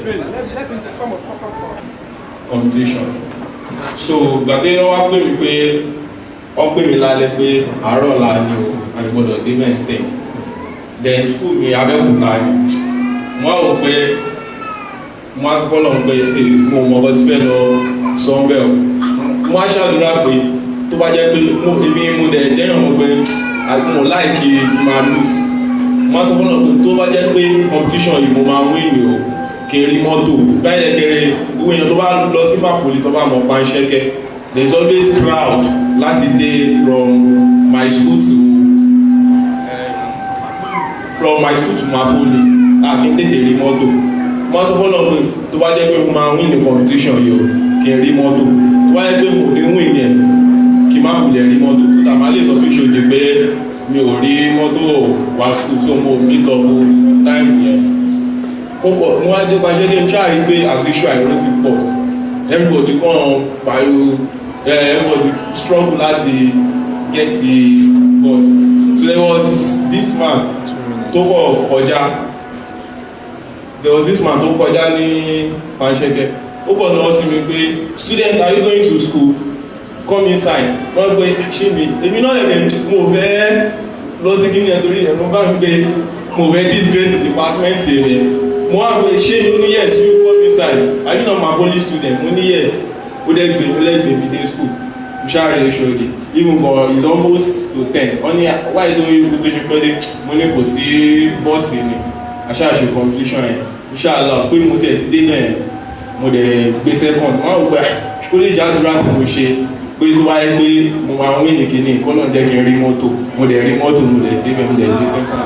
competition so gbàdé wá pè mí pé wọ́n pè mí lálẹ́ pé àárọ̀ la ni o àgbọ̀dọ̀ dé mẹ́tẹ̀ then school mi abẹ́òkúta ni wọ́n rò pé wọ́n á kọ́ lọ́n pé mo mọ̀ bọ́ ti fẹ́ lọ sọ́ńbẹ́ o wọ́n á ṣàdúrà pé tó bá jẹ́ pé mo èmi mo dẹ̀ jẹ́yàn mọ́ pé mo láìkí máa lose wọ́n á sọ fọ́nà pé tó bá jẹ́ pé competition yìí mo máa win o kiri mọ́tò báyìí kiri gbogbo èèyàn tó bá lọ sí Mapoli tó bá mọ̀ panṣẹ́kẹ́ there is always crowd láti dé from my school to um, from my school to Mapoli àbí tètè rí mọ́tò wọ́n sọ fọ́nà pé tó bá jẹ́ pé mo máa win the competition yìí o kí n rí mọ́tò tó bá jẹ́ pé mo kí n win yẹn kí n má kulẹ̀ rí mọ́tò tó tà má lè sọ fún ìṣòdì pé mi ò rí mọ́tò wá school so mo meet up time yẹn kókò ní wọ́n á dé pàṣẹ kí n ṣáà rí pé as usual àìró ti pọ̀ everybody kàn pariwo uh, everybody struggle láti get the bus so there was this man tó kọ̀ kọjá there was this man tó kọjá ní panṣẹ́gẹ́ ó kọ̀ lọ sí mi pé student are you going to school come inside wọ́n gbé ṣé mi èmi náà yẹ̀ mo fẹ́ lọ sí kíni ẹ̀ torí ẹ̀ mo bá mi pé mo fẹ́ disgrace the department rẹ̀ mo wá pé ṣé mi ó ní yes you come inside are you not my poly student mo ní yes ó dẹ́ gbé mi lẹ́gbẹ̀ẹ́ mi dé school mo ṣáà rẹ̀ ṣòdì even for it's almost to ten wọ́n ní why do you tó ṣe pé dé mo ní kò sí bọ́ọ̀sì ni aṣáàṣe competition yẹn inshallah pé mo tiẹ̀ ti dé náà yẹn mo dẹ̀ gbé second wọ́n rò pé kó lè jádùúrà tí mo ṣe pé tó wáyé pé mo máa ń wí ní kíní kó náà jẹ́ kí n rí mọ́tò mo dẹ̀ rí mọ́tò mo dẹ̀ débẹ̀ mo dẹ̀ gbé second.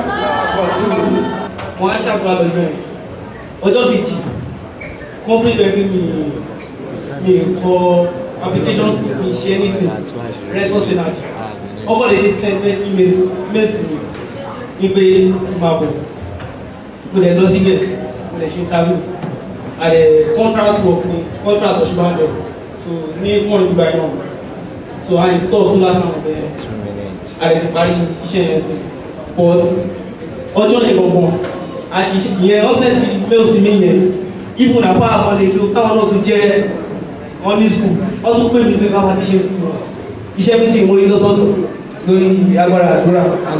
wọ́n á ṣàbúrò lọ́jọ́ yẹn ọjọ́ kejì company bẹ̀rẹ̀ mi mi kọ application mi ṣe anything response energy ọkọ̀ lè ní send me emails emails mi ní pé máa bọ̀ mo lè lọ síbẹ̀ mo lè ṣe interview àdẹ contract work ni contract ọ̀ṣunbàjọ so ní wọ́n ìgbà náà so I install solar panel bẹ́ẹ̀ àdẹ ti parí iṣẹ́ yẹn sí but ọjọ́ yẹn gbọ̀ngbọ̀n àṣìṣe ìyẹn ọ̀sẹ̀ ti mail sí mi yẹn even àfa àwọn lè lo káwọn náà tún jẹ́ wọn ní school wọ́n tún pè mí pé káwọn ti ṣe school iṣẹ́ méjì mo rí lọ́tọ̀ọ̀tọ̀ lórí agbára àdúrà.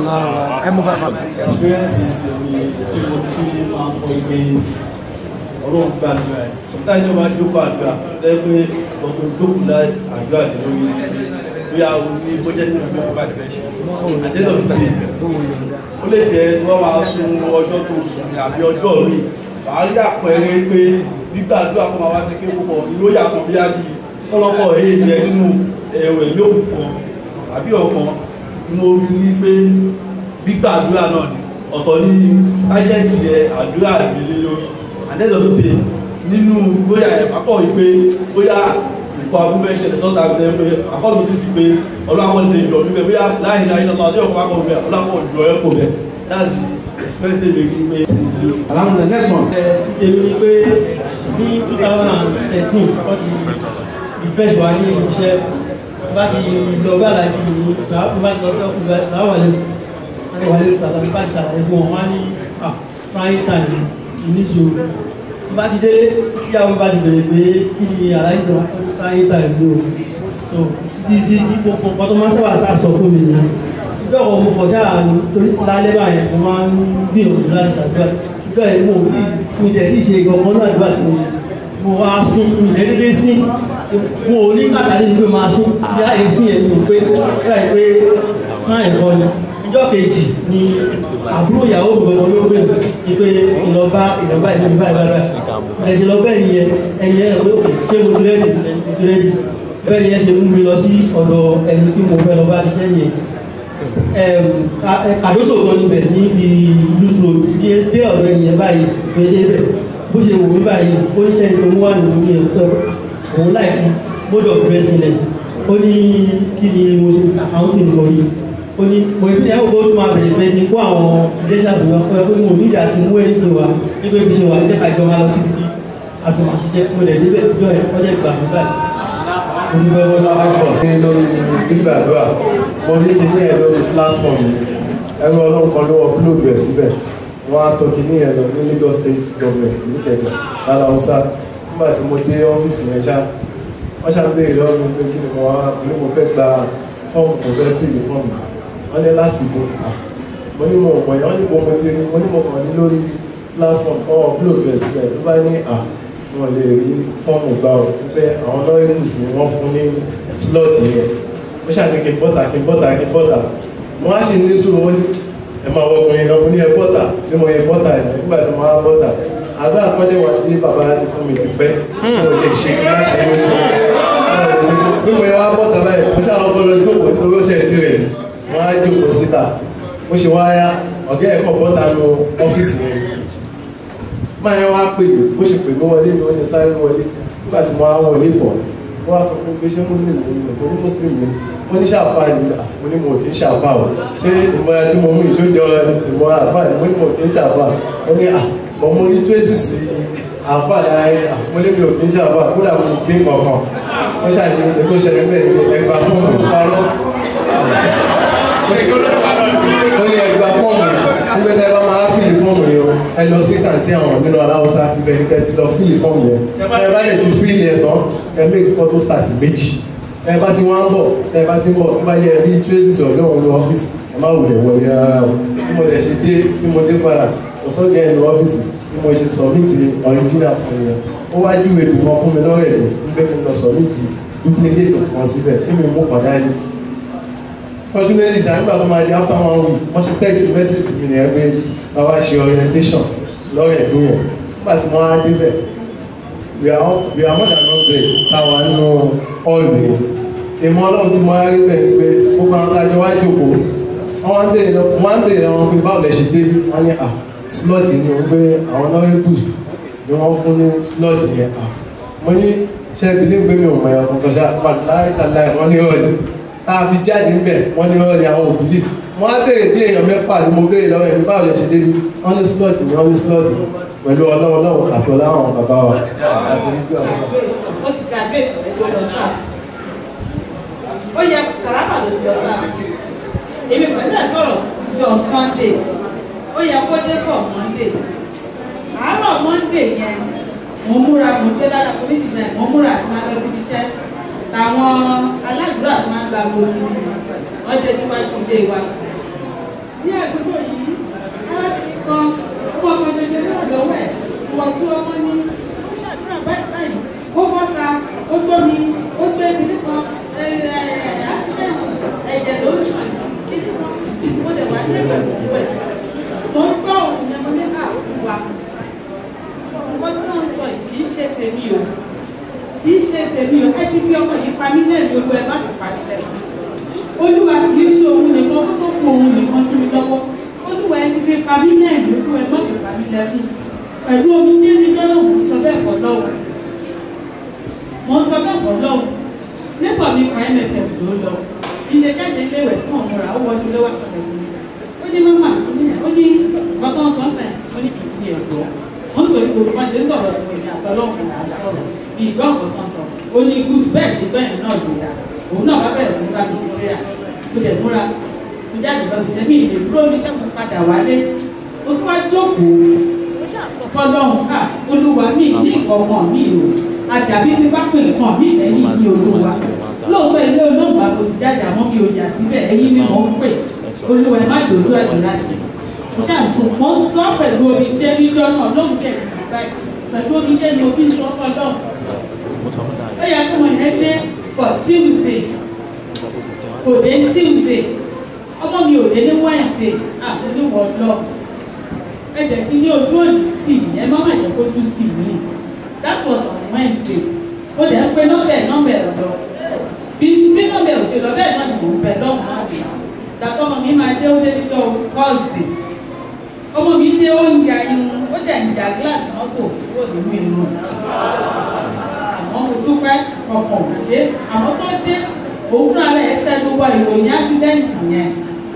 experience mi tí mo fi máa ń kọ ìgbé ọlọ́run gbàdúrà ẹ̀ sometimes ní wọ́n á jókòó àdúrà lẹ́yìn pé ọ̀gbìn jókòó lá àdúrà lè lórí bóyá o ní bójẹ́ tí mo gbé bá dẹ̀ ṣe àdéhùn ìdílé ó lè jẹ́ wọ́n máa sun ọjọ́ tó sùn ní àbí ọjọ́ mi wàá rí àpẹẹrẹ pé gbígbàdúrà kó máa wá sí pé púpọ̀ ìlóyà kan bí ábí kọ́lọ́kọ́ èyí jẹ nínú ẹ̀wẹ̀ lóòkù kan àbí ọ̀kan mo rí pé gbígbàdúrà náà ni ọ̀tọ̀ ní ájẹ́ǹtì ẹ̀ àdúrà ìgbélé lórí àdẹ́dọ̀ tó dé nínú bóyá ẹ̀ pápọ̀ yìí pé bóyá nǹkan abúfẹ́ ṣẹlẹ̀ sọ́ta ẹ̀ pé àkọ́lù ti sì pé ọlọ́wọ́ lè jọ níbẹ̀ bóyá láì láì náà ọjọ́ ọkọ̀ akọ̀ bẹ̀ ọlọ́wọ́ jọ ẹ̀ kò bẹ̀ that's the express day baby pé. alhamdulilayi next one. èmi ni pé ní two thousand and thirteen wọ́n ti refresh wa ní iṣẹ́ bá ti lọ bá alájú ní sàáfù bá ti lọ sọ́kù bá sàáfù wà lẹ́nu wọ́n ti wà lẹ́nu sàáfù bá ti ṣàlàyé fún wọn wọ́n á ní ah frying time ìníṣòro bá ti délé tí àwọn bá ti bèrè pé kí ni aláìsí sọ frying time ló so títí tí gbogbo nǹkan tó máa sábà sá sọ fún mi nìyẹn ìjọ kan mo kọjá torí lálẹ́ báyẹn mo máa ń gbìyànjú láti ṣàdúrà ìjọ yẹn mo fi mi tẹ̀ sí ṣe ìgbọ̀ngàn náà àdúrà tí mo ṣe mo wá sí ìdẹ́gbẹ́ sí mo ò ní kàtàlí ní pé máa sí bí a yẹ sí yẹn mo pé báyìí pé sáà ẹ̀kọ́ ni ìjọ kejì ni àbúrò ìyàwó mi gbọdọ̀ ló gbé mi pé ìlọba ìlọba ìlọba ìlọba ìlọba ẹ̀jẹ̀ lọ bẹ́ẹ̀ ni yẹn ẹ̀yìn ẹ̀ pé òkè ṣé mo ti rẹ́dì mo ti rẹ́dì bẹ́ẹ̀ ni yẹn ṣe mú mi lọ sí ọ̀dọ̀ ẹni tí mo fẹ́ lọ bá ṣiṣẹ́ yẹn àdóso kan níbẹ̀ ní ìlú sọ dé ọ̀dọ̀ ẹ̀yìn báyìí gbèdé bẹ̀ bó ṣe wò mí báyìí ó ń ṣẹ́ni tó mú wà nínú mi ẹ̀ òun láìpẹ́ mode of dressing ẹ̀ ó ní kí ni mo ṣe àwọn tí mo rí ó ní mo ìpínlẹ̀ ẹ̀kọ́ tó máa bẹ̀rẹ̀ pé ní kó àwọn iléeṣẹ́ àṣìwọ̀n pé pé mo níjà ti mú ẹni sí wa nígbà ibi ṣe wà ní ẹ̀ka ìjọba lọ sí ibi àtùmọ̀ àṣìṣe mo lẹ̀ níbẹ̀ ìjọ ẹ̀ ọjọ́ ìgbà mi báyìí. mo ní bẹ́ẹ̀ wọ́n láwọ́ ní lórí gbígbàdúrà mo rí kíní ẹ̀ lórí platform ẹ̀rọ ọlọ́run kan ló upload rẹ̀ síbẹ̀ wọ́n á tọ́ kíní ẹ̀ lọ ní Lagos State Government níkẹjà lára Hausa nígbà tí mo dé ọ́fíìsì yẹn ṣá wọ́n ṣàbẹ̀rẹ̀ lọ́wọ́ mi pé kí ni mo wá ní mo fẹ́ gba fọ́ọ̀mù tó fẹ́ fìlì fọ́ọ̀mù wọ́n ní láti bo mo ní mo mọ̀ yẹn wọ́n ní mo mo ti rí mo ní mo kàn ní lórí platform kan upload rẹ̀ síbẹ̀ ló bá ní à wọ́n lè rí fọ́ọ̀mù gbà ọ́ pé àwọn lọ́ọ̀rìs ni wọ́n fún ní slot yẹn ó ṣàní kí n bọ́tà kí n bọ́tà kí n bọ́tà mo wá ṣe ní sùúrù wọ́n ní ẹ máa wọ ọkùnrin lọ mo ní ẹ bọ́tà bí mo yẹ bọ́tà ẹ̀ nígbà tí mo wá bọ́tà àgbà àpọ́nlé wa tí bàbá ti fún mi ti pẹ́ mo lè ṣe kí wọ́n ṣe ní sùúrù bí mo yẹ wá bọ́tà báyìí mo ṣáà ọkọ lọ jókòó nítorí ó tẹ̀ sí rẹ̀ wọ́n á jókòó síta mo ṣe wá yá ọ̀gá ẹ̀kọ́ bọ́tà lu ọ́fíìsì yẹn máa yẹn wá pè mí bó ṣe pè mí wọlé ni wọ́n yẹ sáré wọlé nígbà tí mo wá wọlé pọ̀ wọ́n wá sọ fún mi pé ṣé muslim ni mo ní muslim ni wọ́n ní ṣàfà ni mo ní mo kì í ṣàfà o ṣé ìmọ̀ra tí mo mú ìṣójọ ìmọ̀ra àfà ni mo ní mo kì í ṣàfà wọ́n ní à mo mú ní tracy sí àfà láyé àmúlébi òfin ṣe àfà kódà mo kí n kọ̀ọ̀kan wọ́n ṣàní ètò ìṣẹ̀lẹ̀ bẹ́ẹ̀ ni ẹgbà fọ́ọ̀mù parọ́ ó ní ẹgbà fọ́ọ̀mù nígbà tí ẹ bá máa fìlì fọ́ọ̀mù yìí o ẹ lọ sí kàntí àwọn nínú aláwọ̀sá ibẹ̀ ní kẹ́ ti lọ fìlì fọ́ọ̀mù yẹn ẹ bá lè ti fìlì ẹ̀ tán ẹ make photo start méjì ẹ bá ti wá ń bọ̀ ẹ bá ti ń bọ̀ ẹ bá yẹ bí traces ọ̀dọ́ òun ní ọ́fíìsì ẹ má wulẹ̀ wọlé rárá o bí mo lè ṣe dé tí mo dé padà ọ̀sán jẹ́ ẹnu ọ́fíìsì bí mo ṣe submit original fún yẹn ó wá júwe bí wọn fún mi lọ́rẹ̀ lọ pé mo lọ submit duplicate tí wọ́n síbẹ̀ kí mi mú padà ní. fortunately ṣáà nígbà tó máa di after one week wọ́n ṣe text message mi nìyẹn pé bàbá ṣe orientation lọ́rẹ̀ ẹ̀dùn yẹn nígbà tí wọ́n á débẹ̀ we are all- we are more than hundred táwa nínú hall yẹn ìmọ̀ ọlọ́run tí mo á rí bẹ̀ ni pé gbogbo àwọn tájọ wá jòkó wọ́n ń bèèrè lọ- wọ́n ń bèèrè lọ́wọ́ pé báwo lẹ ṣe dé wọ́n ní à slot ni o pé àwọn lọ́wọ́ boost ni wọ́n fún ní slot yẹn à mo ní ṣe ìbílẹ̀ gbé mi ò mọ̀ ẹ̀kọ́ kọjá láì tàlá ẹ̀ wọ́n ní ọ̀rẹ́ tá a fi jáde ń bẹ̀ wọ́n ní ọ̀rẹ́ àwọn òbílẹ̀ wọ́n á bèèrè bí èèyàn mẹ́fà ni mo bèèrè lọ́wọ́ ẹ̀ báwo lẹ ṣe dé wọ́n ní slot ni wọ́n ní slot pẹ̀lú ọlọ́wọ́ lọ́wọ́ àtọ́lá àwọn bàbá wa àti nígbà wọn. ó ti graduate ẹjọ́ lọ sáà ó yẹ kàràkà ló ti lọ sáà èmi pẹ̀lú ẹ̀ sọ̀rọ̀ jọ sunday ó yẹ kó dé fọ̀ monday àárọ̀ monday yẹn mo múra mo gbé lára community náà mo múra àti máa lọ síbi iṣẹ́ làwọn aládùúrà tó máa ń gba gbòòrò wọ́n dé síwájú ilé wa ní àdúgbò yìí arábìnrin kan ọmọ kan ṣoṣo ní ọ̀dọ́wọ́ ẹ̀ wọ́n tí ọmọ ní ó ṣàdúrà báyìí báyìí ó bọ́ta ó gbómi ó gbé ibi nípa accident ẹ̀jẹ̀ ló ń ṣàn kíkí kan mo lè wá ní ẹ̀jẹ̀ gbogbo ẹ̀ mo ń gbọ́ òun yẹn mo ní àwùwà nǹkan tí wọ́n ń sọ yìí kì í ṣe tèmi o kì í ṣe tèmi o ẹ ti fi ọmọ yìí pa mí lẹ́nu olú ẹ má fi pa mí lẹ́nu olúwa kì í ṣe òun nìkan kó tó kó òun nìkan sí mi lọ́wọ́ olúwa ẹ ti fi pa mí lẹ́nu olú ẹ má fi pa mí lẹ́nu pẹ̀lú omi tí ẹni jọ́nà mo sọ bẹ́ẹ̀ fọ́ lọ́wọ́ mo sọ bẹ́ẹ̀ fọ́ lọ́wọ́ nípa mi pa mff ló lọ ìṣe jáde ilé ìwẹ̀ tí mo múra ó wọlé lọ́wọ́ àtọ̀tọ̀ mi ó ní mọ́mà ó ní ó ní nǹkan tó ń sọ ọ́nà ó ní kìí tiẹ̀ gbọ́ wọ́n ń torí gbogbo wọn ṣe ń sọ̀rọ̀ sí ìrìn àtọ́lọ́kùn àtọ́rọ̀ bí ìgbọ́ nǹkan tó ń sọ ó ní ikú bẹ́ẹ̀ ṣe bẹ́ẹ̀ náà ló dà òun náà bá bẹ̀rẹ̀ sí ní bá mi ṣe prayer mo dẹ̀ múra mo jáde lọ bí sẹ́mi ìlè dúró mi ṣẹ́ mo padà wálé mo tún wá jókòó mo ṣàṣọ fọlọ́run ká olúwa mi ní ìkọ̀ọ̀kan mi o àjàbí ti bá pè nǹkan mi lẹ́yìn ní olúwa lóòótọ́ ilé olóògbà mo ti jáde àmọ́ mi ò yà síbẹ̀ ẹ̀yin ni mò ń pè olúwa ẹ má dòdò ẹ̀dùn láti mo ṣàṣùn mo ń sọ pẹ̀lú omi jẹ́ níjọ́ náà lóhùn kẹ̀kẹ́ báyìí pẹ̀lú omi jẹ́ ni mo fi ń sọ fọlọ́run ó yẹ kó wọn yẹn dé for tuesday kò dé tuesday ọmọ mi ò dé ní wednesday àti ní wọ́n lọ ẹ̀jẹ̀ tí ní ojú òní tì mí ẹ má má jẹ́ kójú tì mí that was on wednesday ó dẹ̀ ń pe nọ́mbẹ̀ nọ́mbẹ̀ ọ̀dọ́ bí bí nọ́mbẹ̀ òṣèlú ọbẹ̀ náà ni mò ń bẹ lọ́hùn náà dé dàtọ́ ọmọ mi máa dé ó dé níjọ́ thursday ọmọ mi dé oúnjẹ irun ó dẹ̀ ń jà gíláàsì mọ́tò kúrò nínú irun àmọ́ mo dúpẹ́ ọkàn ò ṣe é àmọ́ tó dé òun fúnra rẹ̀ tẹnu wọ ìròyìn ásídẹ́ǹtì yẹn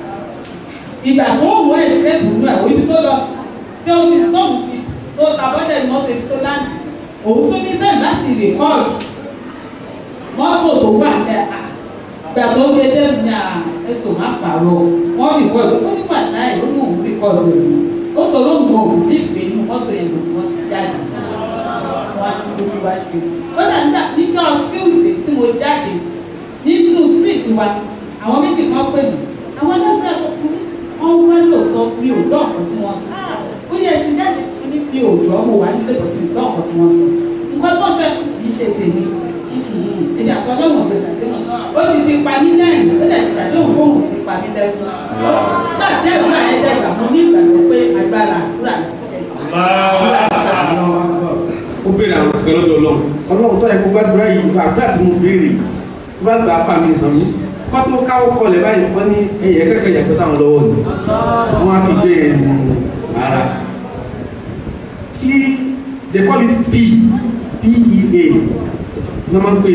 ìgbà tó ń wọ ẹ̀sìkẹ́tì nínú ẹ̀ ibi tó lọ tí ó ti tóun ti tó ta bọ́dẹ̀ mọ́tò ibi tó láǹdì òun tó ní bẹ́ẹ̀ láti rìkọ́ọ̀dù mọ́tò tó wà lẹ́ à ìgbà tó gbé dẹ́nu ní à ẹ̀sùn má pààrọ̀ wọ́n rìkọ́ọ̀dù ó ní pàdé ó ní òun rìkọ́ọ̀dù rẹ̀ ó tó ló ń mọ òun ní ìgbé inú mọ́tò yẹn lòun wọ́n ti jáde wọn á ní gbogbo wa ṣe ó dà nígbà níjọ́ tuesday tí mo jáde nínú street wa àwọn méjì kan pè mí àwọn ẹlẹ́gbẹ̀rẹ́ tó kú wọ́n wá lóòótọ́ mi ò gbọ́ ọ̀kan tí wọ́n sọ ó yẹ ti jáde ní mi ò gbọ́ mo wà nílé tó ti gbọ́ ọ̀kan tí wọ́n sọ nǹkan tó fẹ́ kì í ṣe tèmi èdè àtọ́lọ́wọ̀n ló ṣàdéhùn ó ti fi pa mí lẹ́yìn ó dẹ̀ ti ṣàdéhùn fóun fi pa mí lẹ́kùn nígbà tí àdúrà yẹn dẹ̀gbà mo ní ìgbàgbọ́ pé agbára àdúrà ń ṣiṣẹ́ ó béèrè àwọn kan lọ́dọ̀ ọlọ́run ọlọ́run tó yẹ kó gbàdúrà yìí gba àdúrà tí mo béèrè tó bá gbà fà mí hàn mí kọ́ tó káwọ́ kọlẹ̀ báyìí wọ́n ní ẹ̀yẹ kẹ́kẹ́ yàgbé sáwọn lọ́wọ́ ni wọ́n á fi béèrè nù ara tí they call it p pea ní wọ́n máa ń pè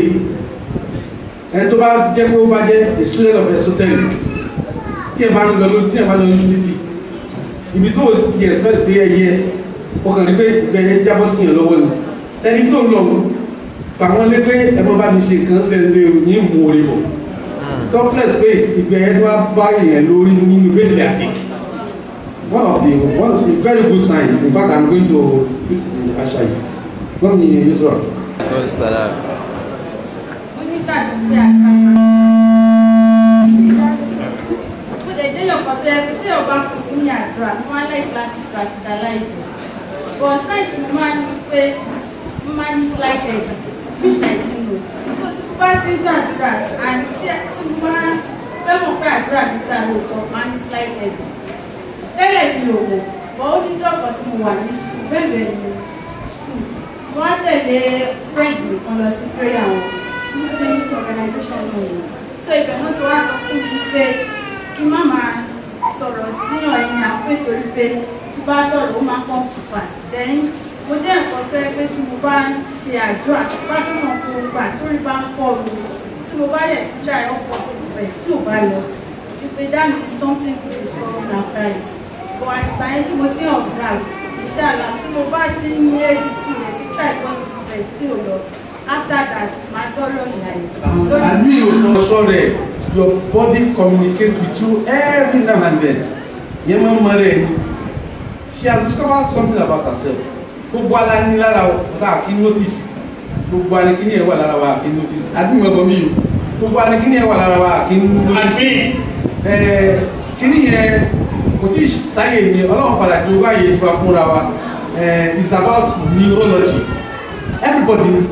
é ẹni tó bá jẹ́ pé ó bá jẹ́ a student of esoteric tí ẹ bá ń lọ lójú tí ẹ bá ń lọ lójú títì ibi tó o ti expect pé ẹyẹ ó kàn rí pé ìgbẹ́yẹ jábọ́ sí yẹn lọ́wọ́ ni sẹ́ni tó ń lọ pàwọn lé pé ẹ mọ́ bá mi ṣe nǹkan lẹ́lẹ́ ní mú orí bọ̀ topless pé ìgbẹ́yẹ tó wá bá yẹn lórí nínú bẹ́ẹ̀lì àti one of the one of the very good sign in fact i'm going to put it in ashai wọ́n mi yẹn yóò sọ̀rọ̀. onítàdúgbò àkàrà mo lè jẹ́ yọ̀pọ̀ tó yẹ kí téèyàn bá fún mi ní àdúrà mo máa ń lẹ́yìn láti practicalize it but site mo máa ń ní pé mo máa ń ní slight edge which I didn't know so tí mo bá ti ń gbàdúrà and tí tí mo máa fẹ́ mọ̀ pé àdúrà mi gbà lóòótọ́ máa ń ní slight edge tẹ́lẹ̀ mi ò wò but ó ní dọ́kọ̀ tí mo wà ní school bẹ́ẹ̀ bẹ́ẹ̀ ni school mo wá tẹ̀lé friend mi kan lọ sí prayer wọn muslim organization náà so ibẹ̀ wọ́n ti wá sọ fún mi pé kí má máa sọ̀rọ̀ síyàn ẹ̀yìn àpò ìtorí pé tí bá sọ̀rọ̀ ó máa come to pass then mo jẹ́ nǹkan tó yẹ pé tí mo bá ń ṣe àdúrà tí bá tó mọ̀ kó gbà torí bá ń fọ́ mi tí mo bá yẹ ti try all possible best tí ò bá lọ ìpè that means something good is coming after it but àtìgbà yẹn tí mo ti ń observe iṣẹ́ àlá tí mo bá ti ń ní èdè tí mo lè ti try possible best tí ò lọ after that máa gbọ́ lọ́nà àyè. àbí òṣòṣò rẹ̀ your body communicates with you every now and then yẹn máa ń mọ rẹ̀ ni she has discovered something about herself gbogbo ala ní lára ọ̀tá kí notice gbogbo alikini ẹ̀ wà lára wa kí notice àbí mi ọgbọ́n mi yìí gbogbo alikini ẹ̀ wà lára wa kí notice ẹ̀ẹ́ kíní yẹn kò tí ì sáyè ni ọlọ́run padà ju wáyé tí wàá fúnra wa ẹ̀ẹ́ it's about neurology everybody ni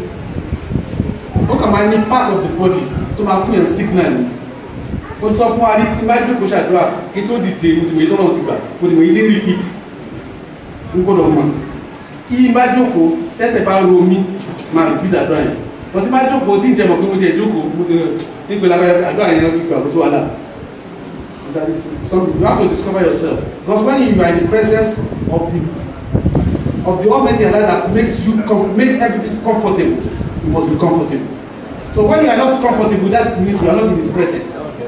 ó kà máa ní part of the body tó máa fún yẹn signal ni ó sọ fún wa ní tí bá jókòó ṣàdúrà kí tó dìde mo ti wòye tó náà ti gbà mo ti wòye tí ń repeat n gbọ́dọ̀ mọ̀ tí bá jókòó tẹ́sẹ̀ bá ro mi máa repeat àdúrà yẹn wọ́n ti bá jókòó tí ń jẹ́ mọ̀ pé mo ti ẹ̀ jókòó mo ti nígbè lábẹ́ àdúrà yẹn ti gbà kó sí wàhálà that is something you have to discover yourself because when you are in the presence of the of the Almighty Allah that makes you com makes everything comfortable you must be comfortable so when you are not comfortable that means you are not in his presence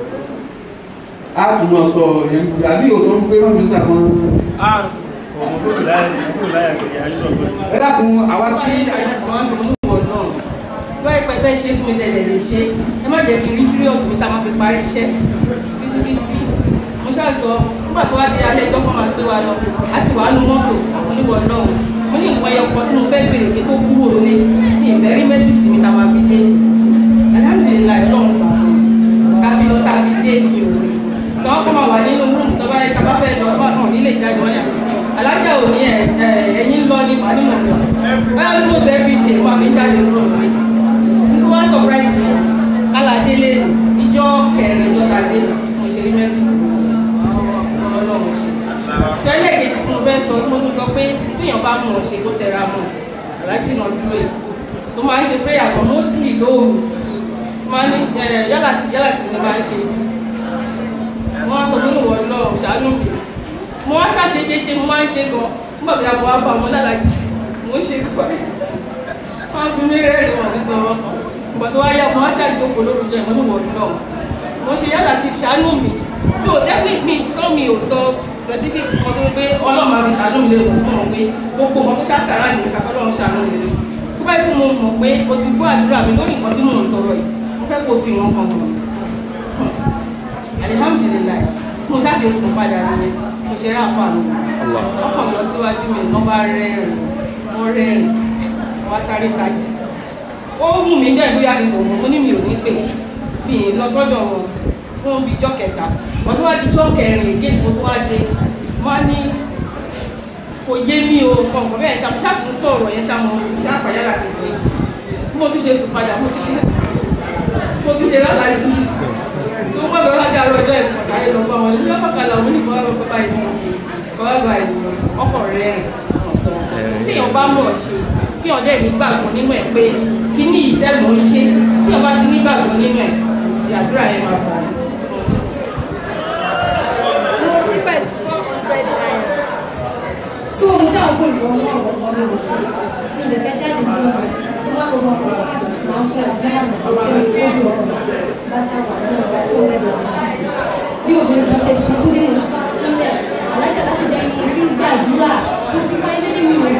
a tún máa sọ yẹn àbí òtún ń pé mọ́tò nígbà kan. ẹ dákun àwa tí. báyìí pẹ́ fẹ́ ṣe fún mi tẹ̀lé lè ṣe ẹ má jẹ́ kí n rí píríọ̀dù mi tá a máa fi parí iṣẹ́ títí títí mo ṣáà sọ nígbà tó wá di alẹ́ ẹjọ́ kan máa gbé wa lọ a ti wàá nu mọ́tò àwọn oníwọ̀ náà mo ní nǹkan ẹyọ kan tí mo fẹ́ bèrè kí tó kúrò ní ní ìfẹ́ rí mẹ́sì sí mi tá a máa fi dé alhamdulilayi ọlọ́run gbà fún mi ká fi lọ tá a fi dé mi ò rí tí wọ́n kọ́ máa wà nínú rúùmù tó bá yẹ ká bá fẹ́ lọ bá náà nílé ìjáde wọ́n yà alájà ò ní ẹ̀yìn lọ ní màá nínú ọ̀gá báyọ̀ tí mo fẹ́ fi dé wà mí jáde kúrò nílé nígbà wá surprise mi kálá délé ìjọ kẹrin ìjọ tàdé mo ṣe rí mẹ́sì sí ọlọ́run ṣe ṣẹlẹ̀ kejì tí mo fẹ́ sọ tí mo tún sọ pé téèyàn bá mọ̀ ṣe tó tẹra mọ̀ aláàjì náà dúró yìí tó máa ń ṣe pé àgbọn mọ́sílì lóòrùn máa ní yálà tí yálà tí mo máa ń ṣe wọ́n á sọ pé ìwọ náà ṣàánú mi mo wá ṣàṣe ṣe ṣe mo máa ń ṣe gan nígbà tí a bọ̀ wá bá ọmọ lálàjì mo ń ṣe púpọ̀ wọ́n á fi mí rẹ́rìn wọ̀n ní sọ̀rọ̀ ìgbà tó wá yá mo wá ṣàjókòó lórúkọ ìmọ̀ ìwọ náà mo ṣe yálà tí ṣàánú mi mi ò definitely mi sọ mi ò sọ specific kan tó pé ọlọ́run máa fi ṣàánú mi lérò tí mo mọ̀ pé gbogbo ọmọ tó ṣàṣàrà nìyẹn kàkọ́ ọlọ́run ṣàánú mi lérò tó bá yẹ kó mo mọ̀ pé o ti gbọ́ àdúrà mi lórí nǹkan tí mò ń tọrọ yìí mo fẹ́ kó o fi wọn kan gbọ̀n alihamudulilayi mo ṣáṣe sùn padà nìyẹn mo ṣe rí àǹfààní ọkàn lọ síwájú mi lọ́ bá rẹ́rìn wọ́n rẹ́rìn wọ́n sáré tají ó mú mi jẹ́ ìlú yàrá ìbò mo ní mi ò ní pè mí lọ sọ́dọ̀ wọn fún bíi jọ́ kẹta wọ́n tó wá ti jọ́ kẹrin géètì mo tó wá ṣe wọ́n á ní kò yé mi o kọ̀ọ̀kan bẹ́ẹ̀ ṣàmú ṣàtún sọ̀rọ̀ yẹn ṣàmú ṣe àfàyà láti pè é bí mo tún ṣe sùn padà mo ti ṣe mo ti ṣe lálàyé tí wọ́n bẹ̀rẹ̀ láti àárọ̀ ọjọ́ ìfọ̀ sáré lọ bá wọn ní lọ́pàkàlà òun ní bọ́lá lọ́pàá báyìí bọ́lá báyìí ọkọ̀ rẹ̀ téèyàn bá mọ̀ ṣe kéèyàn dẹ̀ nígbàgbọ́ nínú ẹ̀ pé kí ní ìṣẹ́ mò ń ṣe tí ọba ti nígbàgbọ́ nínú ẹ̀ kò sí àdúrà yẹn máa fà á. mo ti pẹ̀ four hundred naira so mo ṣáà gbé ìwọ ní ọ̀rọ̀ kan mi ò ṣe mi lè fẹ́ jáde ní ọ̀rọ̀ tí wọ́n kọ́ ọkọ̀ láti máa ń fẹ́ ọ̀gá àmọ̀ tó kéré lójú ọ̀rọ̀ bá ṣàwà ní ọ̀gá tó lẹ́gbẹ̀ẹ́ títí sí bí obìnrin kan ṣe sunkún nínú nílẹ̀ alájà láti jẹ́ ibi tí gbàdúrà tó sì máa ń dé mi ò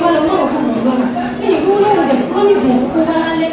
wá lọ náà kó mọ̀ lọ́nà mi ì kó lóhùn dẹ̀ promise yẹn kó wá lálẹ́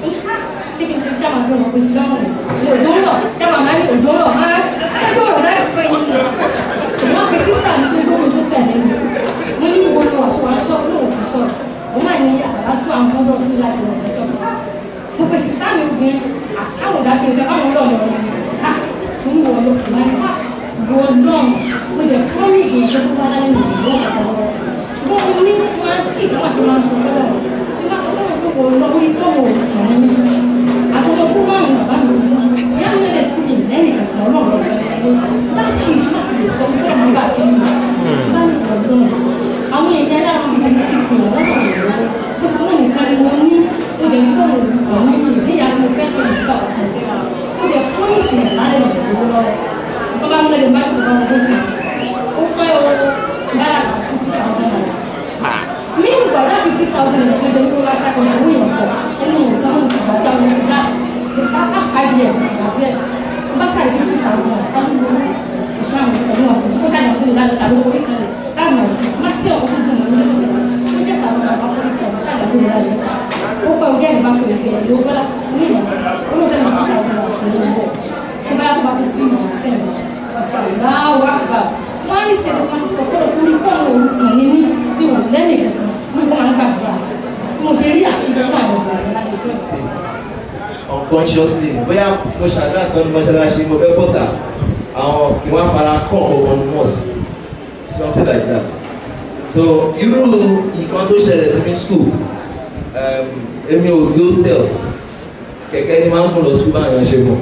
ṣé kí n ṣe ṣáà máa gbé wọn pé sí lọ́rùn rẹ̀ òjò ń rọ̀ ṣáà máa ní òjò ń rọ̀ máa ẹgbẹ́ ọ̀rọ̀ láti pé yín ti ìwọ́n pe sísà mi pé gbóhùn tó tẹ̀lé mi mo ní ìwọ ni wà fún wa ṣọ́ lóhùn fún ṣọ́ mo máa ní àṣàbá tún àwọn fọ́dọ̀ sí láti wọ̀ ṣẹ́ṣọ́ mo pe sísà mi obìnrin àwọn ìdájọ́ ìfẹ́ báwọn lọ́ọ̀ lọ́ọ̀ ha mo ń wọ̀ ọ́ lọ́ọ̀ máa ní ha wọ lọ́ọ̀ mo jẹ́ promise yẹn tó kó wá lálẹ́ mi ìwọ ọ̀pọ̀ ṣùgbọ́n mo ní máa ń kí ìdáwà tí máa ń sọ lọ́wọ́ tí máa sọ lọ́wọ́ pé kò lọ́wọ́ ní tọ́wọ́ ọ̀rẹ́ mi àtọ́wọ́ fún márùn-ún bàbá mi ti mú yá mi lẹ́lẹ̀ sí mi lẹ́yìn kankan ọlọ́run láti kí ìtumọ̀ sí lè sọ pé ọmọ bá ṣe ń bá bá mi pọ̀ lọ́nà àwọn èèyàn aláàbò ti ti ti pè wọ́n lọ́wọ́ lọ́wọ́ ó ti wọ́n nìkan ni mo ní ó lè ní bọ́ọ̀lù ọ̀hún mi níyà tí mo fẹ́ pé ìgbà ọ̀sẹ̀ ó lè fọ́ọ̀mùsì ẹ̀ lálẹ́ ìgbòho lọ́wọ́ bàbá mi lè má tó bá wọn tó ti ó pẹ́ o bára fifty thousand naira mi ń gbà láti fifty thousand naira fún ẹgbẹ́ wá sáko ní owó yẹn pọ̀ ẹni yẹn sanwó ti gbà dáwọn ẹni ti dá past five years ti gbà bẹ́ẹ̀ bá ṣàlẹ̀ fifty thousand naira táwọn tó wọlé ìṣàmù ẹ̀mí ọ̀gbìn tó ṣàlẹ̀ fún ìlànà tàbí owó ìkàlẹ̀ that's my sin má sí ọkọ̀ tó dùn mọ́ ní ọ̀gbìn tó jẹ́ sàwọn bàbá fún ìkàlẹ̀ ṣàlẹ̀ fún ìlànà ó pẹ́ ojú ẹ̀rí bá fún ìkàlẹ̀ ló gbọ́dá ní ìlànà ó ló fẹ́ mọ̀ fún ìkàlẹ̀ ọ̀sẹ̀ ní ìbọ̀ tó bá yàtọ̀ bá fi sí ìmọ̀ ọ̀sẹ̀ mi láwọ àgbà wọn ní sèdè fún àtúntò kọ́ lórí kọ́ọ̀nù òrukàn ní ní bí wọn lẹ́nu ìkẹ̀kẹ́ wọn kọ́ máa ń gbàgbà bí mo ṣe rí àṣìṣe fún àwọn ọ̀gá rẹ̀ láti tó ìsìn. unconsciously bóyá mo ṣàdúrà kan ní mọ́ṣáláṣí mo fẹ́ bọ́tà àwọn kí wọ́n fara kọ́ ọ̀wọ́ ní mọ́ọ̀sì something like that so irú nǹkan tó ṣẹlẹ̀ sí mi school um, èmi ò gbé hostel kẹ̀kẹ́ ni máa ń kún lọ school báyọ̀ ṣe mọ̀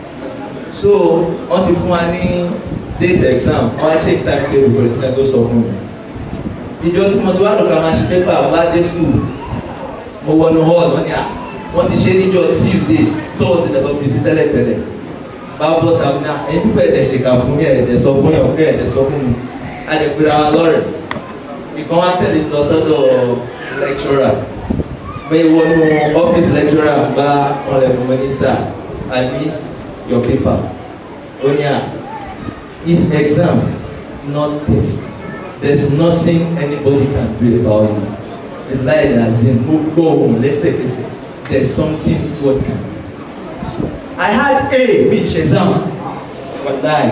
so wọ́n ti fún wa ní date exam wọ́n á check time table for exam tó sọ fún mi ìjọ tí mo ti wá lọ́ka máa ṣe pépà wá dé school mo wọnú hall wọ́n ní à wọ́n ti ṣe níjọ tuesday thursday lọ́dọ̀ fi sí tẹ́lẹ̀tẹ́lẹ̀ bá bọ́ tàbí náà ẹni pípẹ́ ẹ̀dẹ̀ ṣèkà fún mi ẹ̀dẹ̀ sọ fún yàn pé ẹ̀dẹ̀ sọ fún mi a lè pera wa lọ́rẹ̀ ìkan wá tẹ̀lé mi lọ sọ́dọ̀ lecturer mo wọnú office lecturer bá ọ̀rẹ́ mi ní sir i missed your paper onya is exam not test there's nothing anybody can do about it the lie as in mo gbọ́ ohun lẹ́sẹ̀kẹsẹ̀ there's something God can do i had a bí ìṣe exam wàláì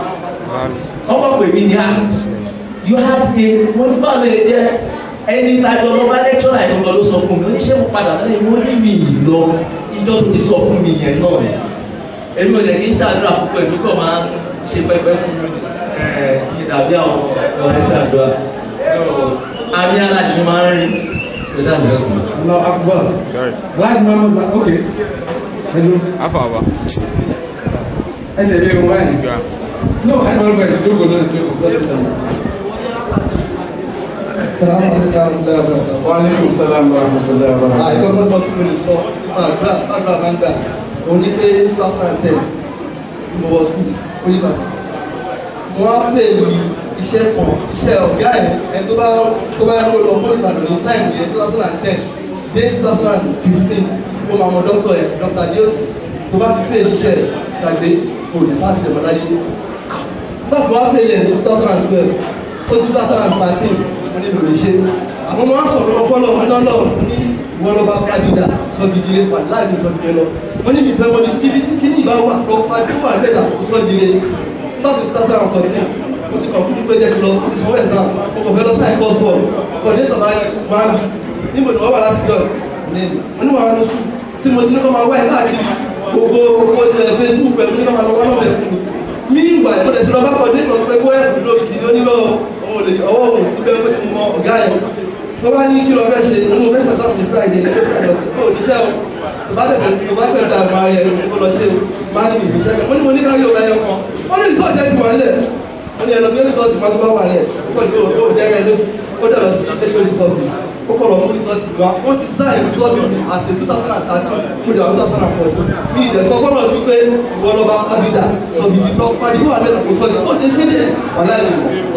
ọmọ pè mí ní a you had a wọ́n ní báwo lè jẹ́ ẹni tàjọ lọ bá lecturer ìgbọ̀ngàn ló sọ fún mi oníṣẹ́ mo padà lẹ́yìn mo ní mi lọ ìjọ tó ti sọ fún mi yẹn náà èmi ò lè ní ṣàdúrà púpọ̀ èmi kò máa ń ṣe pẹpẹ fún mi kí dàbí àwọn ọ̀rẹ́ ṣàdúrà àmì ara ni máa ń rí so that's just it. Allah akbar. Láti máa mọ̀ gbà ok. Ẹnu. Afa wa. Ẹ tẹ̀lé wọn wáyé. No, ẹ máa ń gbà ẹ̀sìn jókòó náà jókòó fẹ́sẹ̀ náà. Wa alaikum salam wa rahmatullahi wa barakatuh. àìkọ́kọ́ sọ fún mi lè sọ àdúrà àdúrà máa ń gbà òun ní pé two thousand and ten mo wọ school onígbà mo wá fẹ́ lu iṣẹ́ kan iṣẹ́ ọ̀gá ẹ̀ ẹ̀ tó bá tó bá yẹ kó lọ mọ́ ìbàdàn ní time yẹn two thousand and ten dé two thousand and fifteen mo máa mọ dọ́kítọ̀ ẹ̀ dọ́kítà dioti tó bá ti fẹ́ iṣẹ́ gbàgbé kò lè má sí ẹ̀mọ́ láyé nígbà tí wọ́n á fẹ́ ilẹ̀ ní two thousand and twelve ó ti two thousand and thirteen mo ní lòlè ṣe àmọ́ mo wá sọ̀rọ̀ lọ fọ́lọ́ wọn lọ́lọ́ ní ìwọ ló bá fàdídà sọ́bìdìrẹ́ wà láàrin sọ́bìdìrẹ́ lọ wọ́n ní ìfẹ́ mọ́ ibi tí kíní ìbá wà lọ fàdídà wà lẹ́dà kó sọ́bìdìrẹ́ nígbà tó two thousand and fourteen mo ti kọ̀ọ̀kú pé jẹ́ kí lọ mo ti sanwó ẹ̀sán mo kò fẹ́ lọ sáì kọ́ọ̀sì wọ̀ ọkọ̀ ní ìtọ́ba wá mi níbo ni wọ́n wà láti jọ mo ní wàá lọ sùn tí mo ti ní kọ́ máa wá ẹ̀ káàkiri gbogbo facebook pẹ̀lú ní kọ́ máa lọ wá lọ́bẹ̀ fún mi mí ìgbà ìmọ̀lẹ̀ sí lọ bá kọ̀ ní ìtọ́jú pé kó ẹ̀ lóbi kìíní onílọ́ ọwọ́ òun sí bẹ́ẹ̀ pé mo mọ ọ̀gá yẹn tó bá ní kí lọ fẹ́ ṣe ní mo fẹ́ ṣe sáwọn ní friday ní friday ọ̀sẹ̀ tó níṣẹ́ o tó bá tẹ̀lé tó bá tẹ̀lé dàgbà ara yẹn ló lọ ṣe o má ní ìbíṣẹ́ kan wọ́n ní mo ní káyọ̀ ọ̀gá yẹn kan wọ́n ní rìsọ́ọ̀tì ẹ̀sìn wà nílẹ̀ wọ́n ní ẹlọ́gbẹ́ rìsọ́ọ̀tì máa tó bá wà nílẹ̀ ó kọ̀ ní o jẹ́rẹ́ lójú ó dẹ̀ lọ sí hod service ó kọ̀ lọ mú rìsọ́ọ̀tì wa wọ́n ti sáyẹn rìsọ́ọ̀tì àṣẹ two thousand and thirteen mo dẹ̀ wà two thousand and fourteen mi ìdẹ̀ sọ fọ́nà ju pé ìwọ lọ́ba abida sọ̀bìdì lọ pàdé wà bẹ́ẹ̀ kò sọ̀dì ó ṣe ṣe dé wà láyé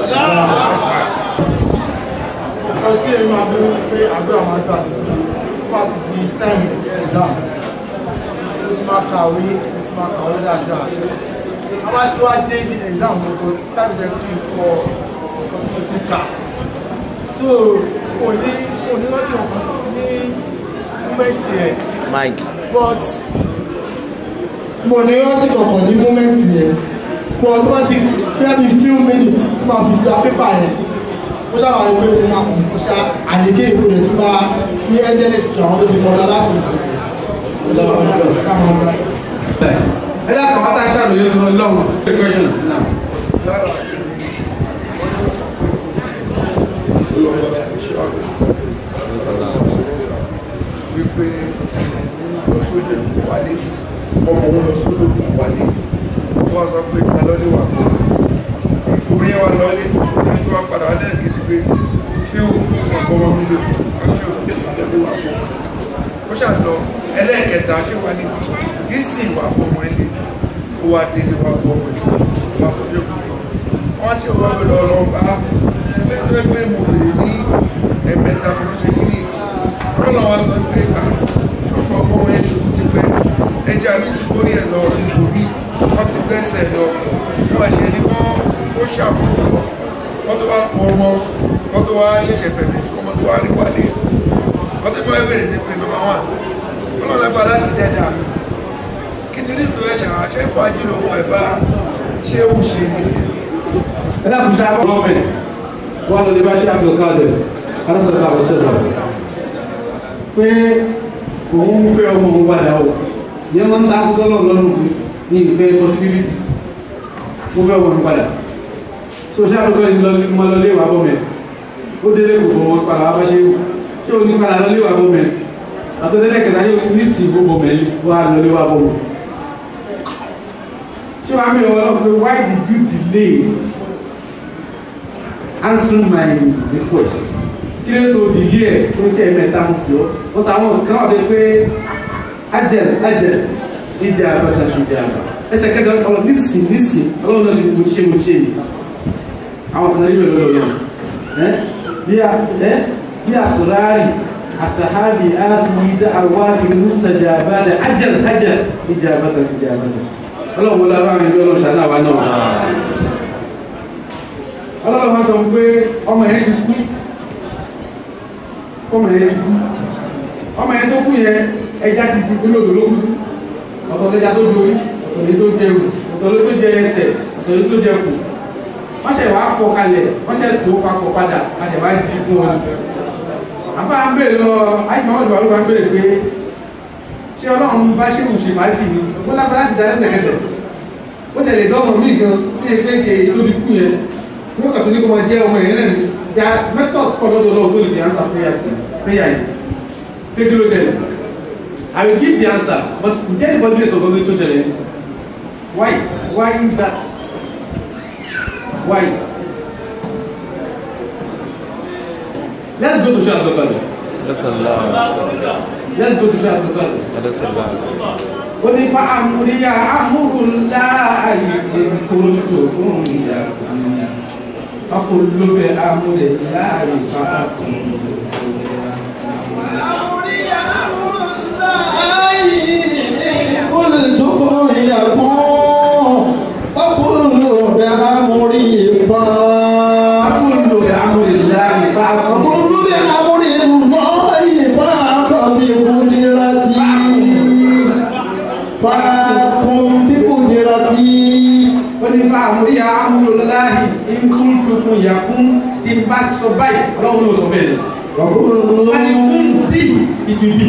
Nǹkan tí èmi máa bẹ̀rù pé àdúrà máa gbà nípa ti di time exam. Ó ti máa kàwé, ó ti máa kàwé dáadáa. A máa ti wá dé ní exam gbogbo tábí jẹ́ kí n kọ nǹkan tí mo ti kà. So kò ní kò ní láti ọ̀kan ní mọ́mẹ́ǹtì ẹ̀ Mike. but mo ní rántí kankan ní mọ́mẹ́ǹtì yẹn but tó bá ti bíi bí few minutes tó máa fi gba pépà yẹn ó ṣàlàyé pé mo máa kàn kó ṣá àdéké ìwé rẹ̀ tó bá ní ẹ́sẹ̀lẹ̀ tí àwọn tó ti kọ́ lọ láti ẹ dákọ̀ pátá ṣàlùyé lọ́wọ́ the question now. wípé lọ sóde wálé ọmọ òun lọ sóde wálé wọ́n sọ pé ká lọ́lé wà kọ́ orí ẹ̀ wà lọ́lé orí tó wá padà wálé kejì pé ṣé o ọkọ̀ ọmọ mi lò ṣé o sọ pé lọ́lé wà kọ́ ó ṣà lọ ẹlẹ́ẹ̀kẹta ṣé wà ní ìsìn wà kọ́ ọmọ ilé ó wá délé wà kọ́ ọmọ ilé wọ́n sọ pé kò lọ wọ́n ṣe wọ́n pẹ̀lú ọlọ́run bá lẹ́jọ́ pé mo bèrè ní ẹ̀mẹ́ta fún ṣe kí ní ọlọ́run wa sọ pé à ṣọ́kọ̀ ọmọ ẹ̀ tó ti pẹ́ ẹja mi ti kórè ẹ̀ lọ nípò mi wọ́n ti gbẹ́sẹ̀ lọ wọ́n ẹ̀ṣẹ̀ ní wọ́n ó ṣàmùlò wọ́n tó bá fọ ọmọ wọ́n tó wá ṣẹ̀ṣẹ̀ fẹ̀mí sí ọmọ tó wá rí wálé wọ́n tó bá bẹ̀rẹ̀ ní pé nọ́mbà wán ọlọ́run ẹgbàá láti dẹ́dà mi kí ni lísìtò ẹ̀ṣẹ̀ àṣẹ ìfàjì lòun ẹ̀ bá ṣé ó ṣe nìyẹn ẹ dákun ṣe àbọ̀ gọ́ọ̀mẹ̀ wà lórí bá ṣe àbọ̀ káàdẹ̀ alásàtà àwọ̀sẹ̀lẹ̀ pé òun ń fẹ́ ọmọ òun padà o yẹn máa ń ta akúsọ́ náà lọ́rùn fún ní ìfẹ́ possibility mo fẹ́ ọmọ òun padà so ṣe àbọ̀ gọ́ọ̀mẹ̀ mọ lọ lé wà bọ́ mẹ́ ó délé kò bọ̀ wọn padà wá bá ṣe wù ṣé o ní padà lọ lé wà bọ́ mẹ́ àtọ́tẹ́lẹ̀ kẹta yóò ní sí gbogbo mẹ́ wà lọ lé wà bọ́ mẹ́ ṣé wàá mi ọ̀rọ̀ pé why did you delay answering my request kí ló tó di yíyẹ tó ń tẹ mẹ́ta mú kí ó wọ́n sọ àwọn kan wà pé pé ajẹ́l ajẹ́l ìjà àbàtà ìjà àbà ẹsẹ̀kẹsẹ̀ ọ̀rọ̀ nísìn nísìn ọlọ́run náà ti mo ṣe mo ṣe yìí àwọn kan níbẹ̀ lọ́dọ̀ náà ẹ́ bí a ẹ́ bí a sọ̀rọ̀ asahabi asmi da arwahi mustaja abada ajẹ́l ajẹ́l ìjà àbàtà ìjà àbàtà ọlọ́run wọlé àwọn àmì ìjọ ọlọ́run ṣàdá wa náà ọlọ́run wá sọ pé ọmọ yẹn ti kú ọmọ yẹn ti kú ọmọ yẹn tó kú yẹn ẹja ti ti kúlò ló kú sí ọ̀tọ̀ lẹ́ja tó dorí ọ̀tọ̀ lẹ́ tó jẹ ewu ọ̀tọ̀ lẹ́ tó jẹ ẹsẹ̀ ọ̀tọ̀ lẹ́ tó jẹ kù wọ́n ṣe wàá pọ̀ kalẹ̀ wọ́n ṣe tó papọ̀ padà padà wá jí fún wọn. àbá ń bèrè lọ àyìnbá wọn lọ́wọ́ ń bèrè pé ṣé ọlọ́run bá ṣe kù ṣe máa bì ní ó lágbára láti dá lẹ́sẹ̀kẹsẹ̀ ó tẹ̀lé dọ́mọ̀ mí gan ní ẹgbẹ́ ìkẹ́ tó ti kú yẹn ní ó kàtó ní kó máa jẹ́ ọmọ yẹn náà ní ya methods pọ̀ lọ́dọ̀ lọ́wọ́ tó lè fi answer prayer sí prayer yìí pé kí ló ṣẹlẹ̀ I will give the answer but ǹjẹ́ anybody lè sọ fún mi tó ṣẹlẹ̀ why why that why let's go to Shah Abdul let's go to Shah Abdul Oni fa amuriya amurula ayi kolo kun ya kun akolo bẹ amuriya ayi fa kun. àmúríyá amúlòláhì ìkúntùkùn yàkún tí bá sọ báyìí ọlọ́run ló sọ bẹ́ẹ̀ wọ́n ni kún bí ìtùbí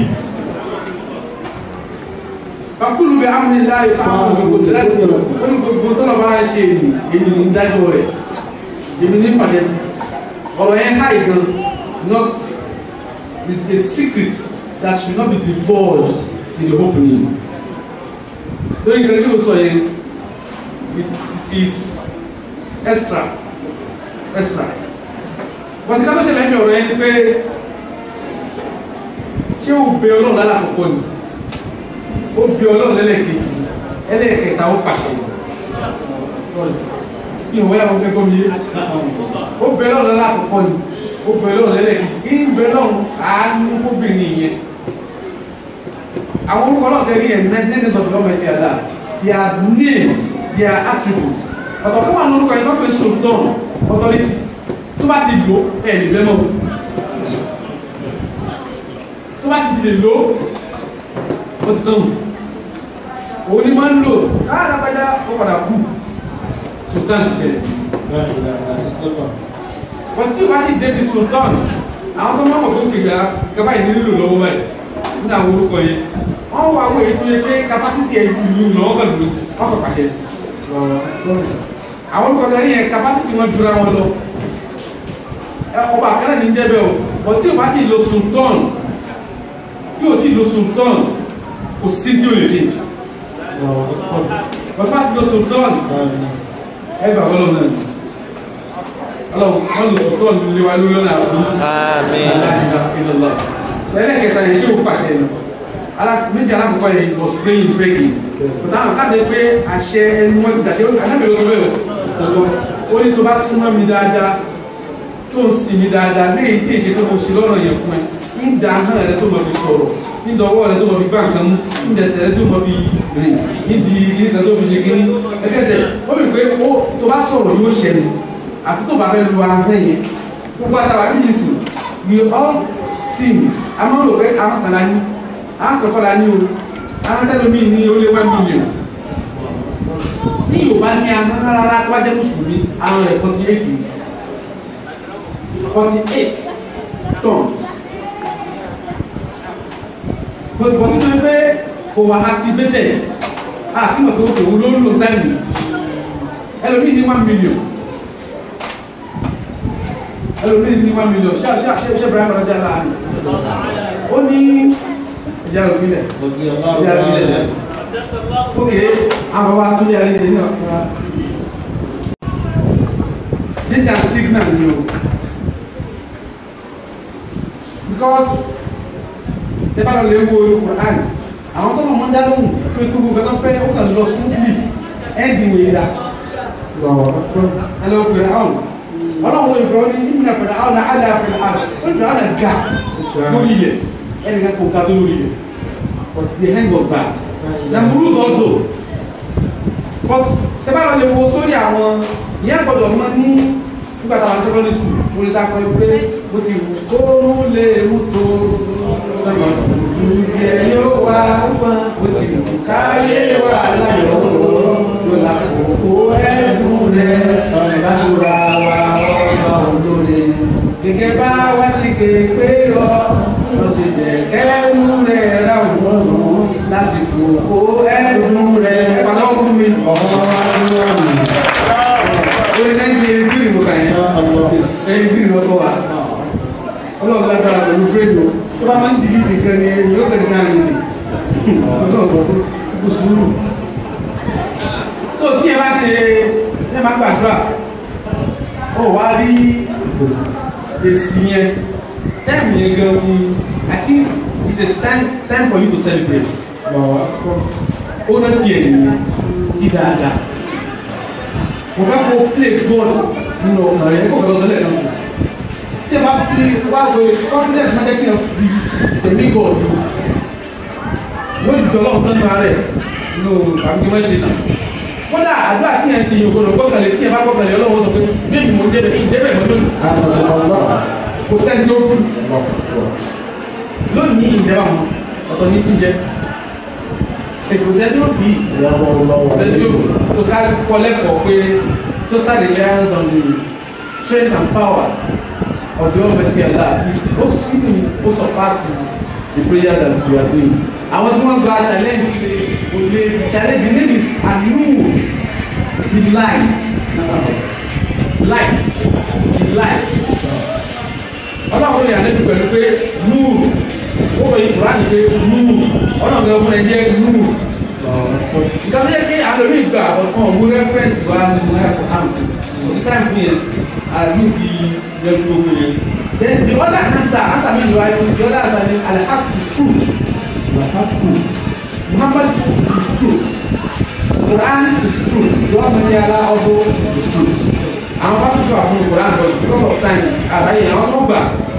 fakulu bẹ amúríláhì fáwọn gbogbo láti wọ́n gbogbo tọ́lọ̀ máa ń ṣe èyí èyí ní dájọ́ rẹ̀ èmi ní pàṣẹ sí ọ̀rọ̀ yẹn ká ìgan not is a secret that should not be divulged in the opening lórí ìkànnì tí mo sọ yẹn it, it is extra extra wọ́n ti ká tó ṣẹlẹ̀ ń bẹ̀ ọ̀rọ̀ yẹn ni pé ṣé o bẹ ọlọ́run lálàkọ̀kọ́ ni ó bẹ ọlọ́run lẹ́lẹ́kejì ẹlẹ́kẹta ó pàṣẹ ní ìwé àwọn fẹ́ kọ́ mi yé ó bẹ ọlọ́run lálàkọ̀kọ́ ni ó bẹ ọlọ́run lẹ́lẹ́kejì ní bẹ ọlọ́run àánú fóbìnrin yẹn àwọn orúkọ náà tẹ̀lé yẹn nine of the government yàrá their names their attributes ọ̀tọ̀ kọ́ wà lórúkọ yẹn tó pè sultan authority tó bá ti lò ẹ̀ lè bẹ́ẹ̀ mọ́ lè lò ó ti tán òun ni máa ń lò káà lápájá ó padà kú sultan ti ṣẹlẹ̀ wọ́n tí o bá ti débi sultan àwọn tó máa mọ̀ tó kéka kaba yìí nílò lọ́wọ́ báyìí nínú àwọn orúkọ yẹn wọ́n wà wọ́n èyí tó yẹ pé kapásítì ẹ̀ ju ìlú lọ́wọ́ pẹ̀lú wọ́n kọ̀ pàṣẹ. àwọn orúkọ yẹn yẹn kapásítì wọn jura wọn lọ ọba àkàrà ní jẹ́ bẹ́ẹ̀ o wọ́n tí o bá ti lo sultan tí o ti lo sultan kò sí tí o lè change wọ́n bá ti lo sultan ẹ gbà wọ́n lọ́wọ́ náà ọlọ́run wọ́n lò sultan lé wa lórí ọ̀nà àbúrò ẹlẹ́kẹta yẹn ṣé o pàṣẹ nù méjì alákọ̀ọ́kọ́ yẹn was praying praying kòtà àwọn káàdé pé àṣẹ ẹnu wọn ti dàṣẹ anábì ló sọ bẹ́ẹ̀ o ó ní tó bá súnmọ́ mi dáadáa tó ń sin mi dáadáa léyìí tí èṣe tó mo ṣe lọ́rọ̀ yẹn fún ẹ ń da ahọ́n rẹ tó mọ̀ fi sọ̀rọ̀ ń dọwọ́ rẹ tó mọ̀ fi bá nǹkan mú ń dẹsẹ̀ rẹ tó mọ̀ fi rìn ń di kí nǹkan tó fi ṣe kí ní ẹgbẹ́tẹ̀ ó rí pé ó tó bá sọ̀rọ̀ yóò ṣẹlẹ̀ àfi tó bá fẹ́ lu ahọ́n yẹn gbogbo àtàwà bí yìí sìn we all sins a máa ń rò pé àwọn kan la ní àwọn kọ̀ọ̀kan la ní o àwọn tẹ́lẹ̀ mi ní ó lé one million tí yóò bá ní àwọn rárá tó bá jẹ́ mùsùlùmí àwọn rẹ̀ forty eight forty eight tons but but nínú pé kò wà activated ah kí wọ́n tó kò wúlò ń lò táìmù ẹlòmíì ní one million ẹlòmíì ní one million ṣé ṣé ṣé ṣé bẹ̀rẹ̀ àfọ̀rọ̀jà láàrin ó ní ìjà òfìlẹ̀ ìjà òfìlẹ̀ ókè àwọn bàbá tó yà lẹ́yìn náà fún wa danger signal ni o because tẹ bá lọ lè wo Quran àwọn tó mọ̀ mọ́ dá lóhùn pé gbogbo nǹkan tó fẹ́ ó kàn lọ smoothly ẹ́ẹ̀dì wòye dá ẹ lọ fẹ́ àwọn ọlọ́run ìfẹ́ wọn ní ìmìnà fẹ̀rẹ̀ àwọn àlẹ́ àfẹ́rẹ́ àwọn ó ní fẹ̀rẹ̀ àwọn ga lórí yẹ ẹnì kan kò ga tó lórí yẹ but the hand was bad na bruise also but tẹ bá lọ lè wo sórí àwọn ìyá gbọdọ̀ mọ ní nígbà táwọn secondary school mo lè dákọ̀ pé mo ti wù kó lè mú tó sọ́mọ ìjẹ yóò wá mo ti wù káyé wà láyọ̀ ló la kókó ẹ̀dùn rẹ̀ ìbádùrà wa ọba olóore gẹ́gẹ́ bá wá sí kéèpé lọ lọ sí jẹ̀kẹ́rù rẹ̀ ráwùn lásìkò kó ẹ̀dùn rẹ̀ pàtó fún mi lórí náìjí ẹni tí ìrìnbó kàn yẹn ẹni tí ìrìnbó tó wà ọlọ́run lágbára pẹ̀lú fúrẹ́dù tó bá máa ń dìbì nìkan ni ẹni yóò tẹ̀lé náà nìyí ọlọ́run kò sùúrù so tí ẹ bá ṣe ẹ máa gbàdúrà ó wá rí èsì yẹn táìmù yẹn gan ni I think it's a sign time for you to celebrate ó náà tiẹ̀ nìyẹn ti dáadáa mo fẹ́ kó play god nínú ọ̀nà rẹ̀ kó kọ́ sọ́lẹ̀ náà tí ẹ bá ti wá wo confidence máa jẹ́ kí ẹ fi tẹ̀mí god yóò ju jọlọ́ ọ̀tọ́ nínú rẹ̀ nínú àbíkí wọ́n ṣe náà kódà àdúrà tí yẹn ṣe yìí ògbónà gbọ́kànlé tí ẹ bá gbọ́kànlé ọlọ́wọ́ sọ pé bẹ́ẹ̀ mo jẹ́ bẹ́ẹ̀ ìjẹ́ bẹ́ẹ̀ mọ́tò kò sẹ́ni tó kú lónìí ìjẹba mọ́ ọ̀tọ̀ ní ti jẹ́ ìkòsẹ́ni ó bí ìkòsẹ́ni ó tó ká kọ́ lẹ́kọ̀ọ́ pé total reliance on the strength and power of the almighty Allah is ó even ó surpass the prayer that we are doing. àwọn tí wọ́n gba challenge òde challenge the name is anu the light light the light ọlọ́run lè àlejò pẹ̀lú pé nùúrù ó wọ ìkùránì pé nùúrù ọlọ́run lè fún ẹ jẹ́ nùúrù nǹkan tó yẹ kí àlórí ìgbà ọ̀kan òun rẹ́fẹ́rẹ́nsì wa nínú ẹ̀kọ́ àmì òsì táì fún yẹn àbí ti yẹ fún gbogbo yẹn. then the other answer answer mi ni wa the other answer ni alhaq the truth alhaq muhammad is truth quran is truth the one wey dey allow also is truth. àwọn pásítọ̀ àfún quran but because of time àbáyé àwọn tó gbà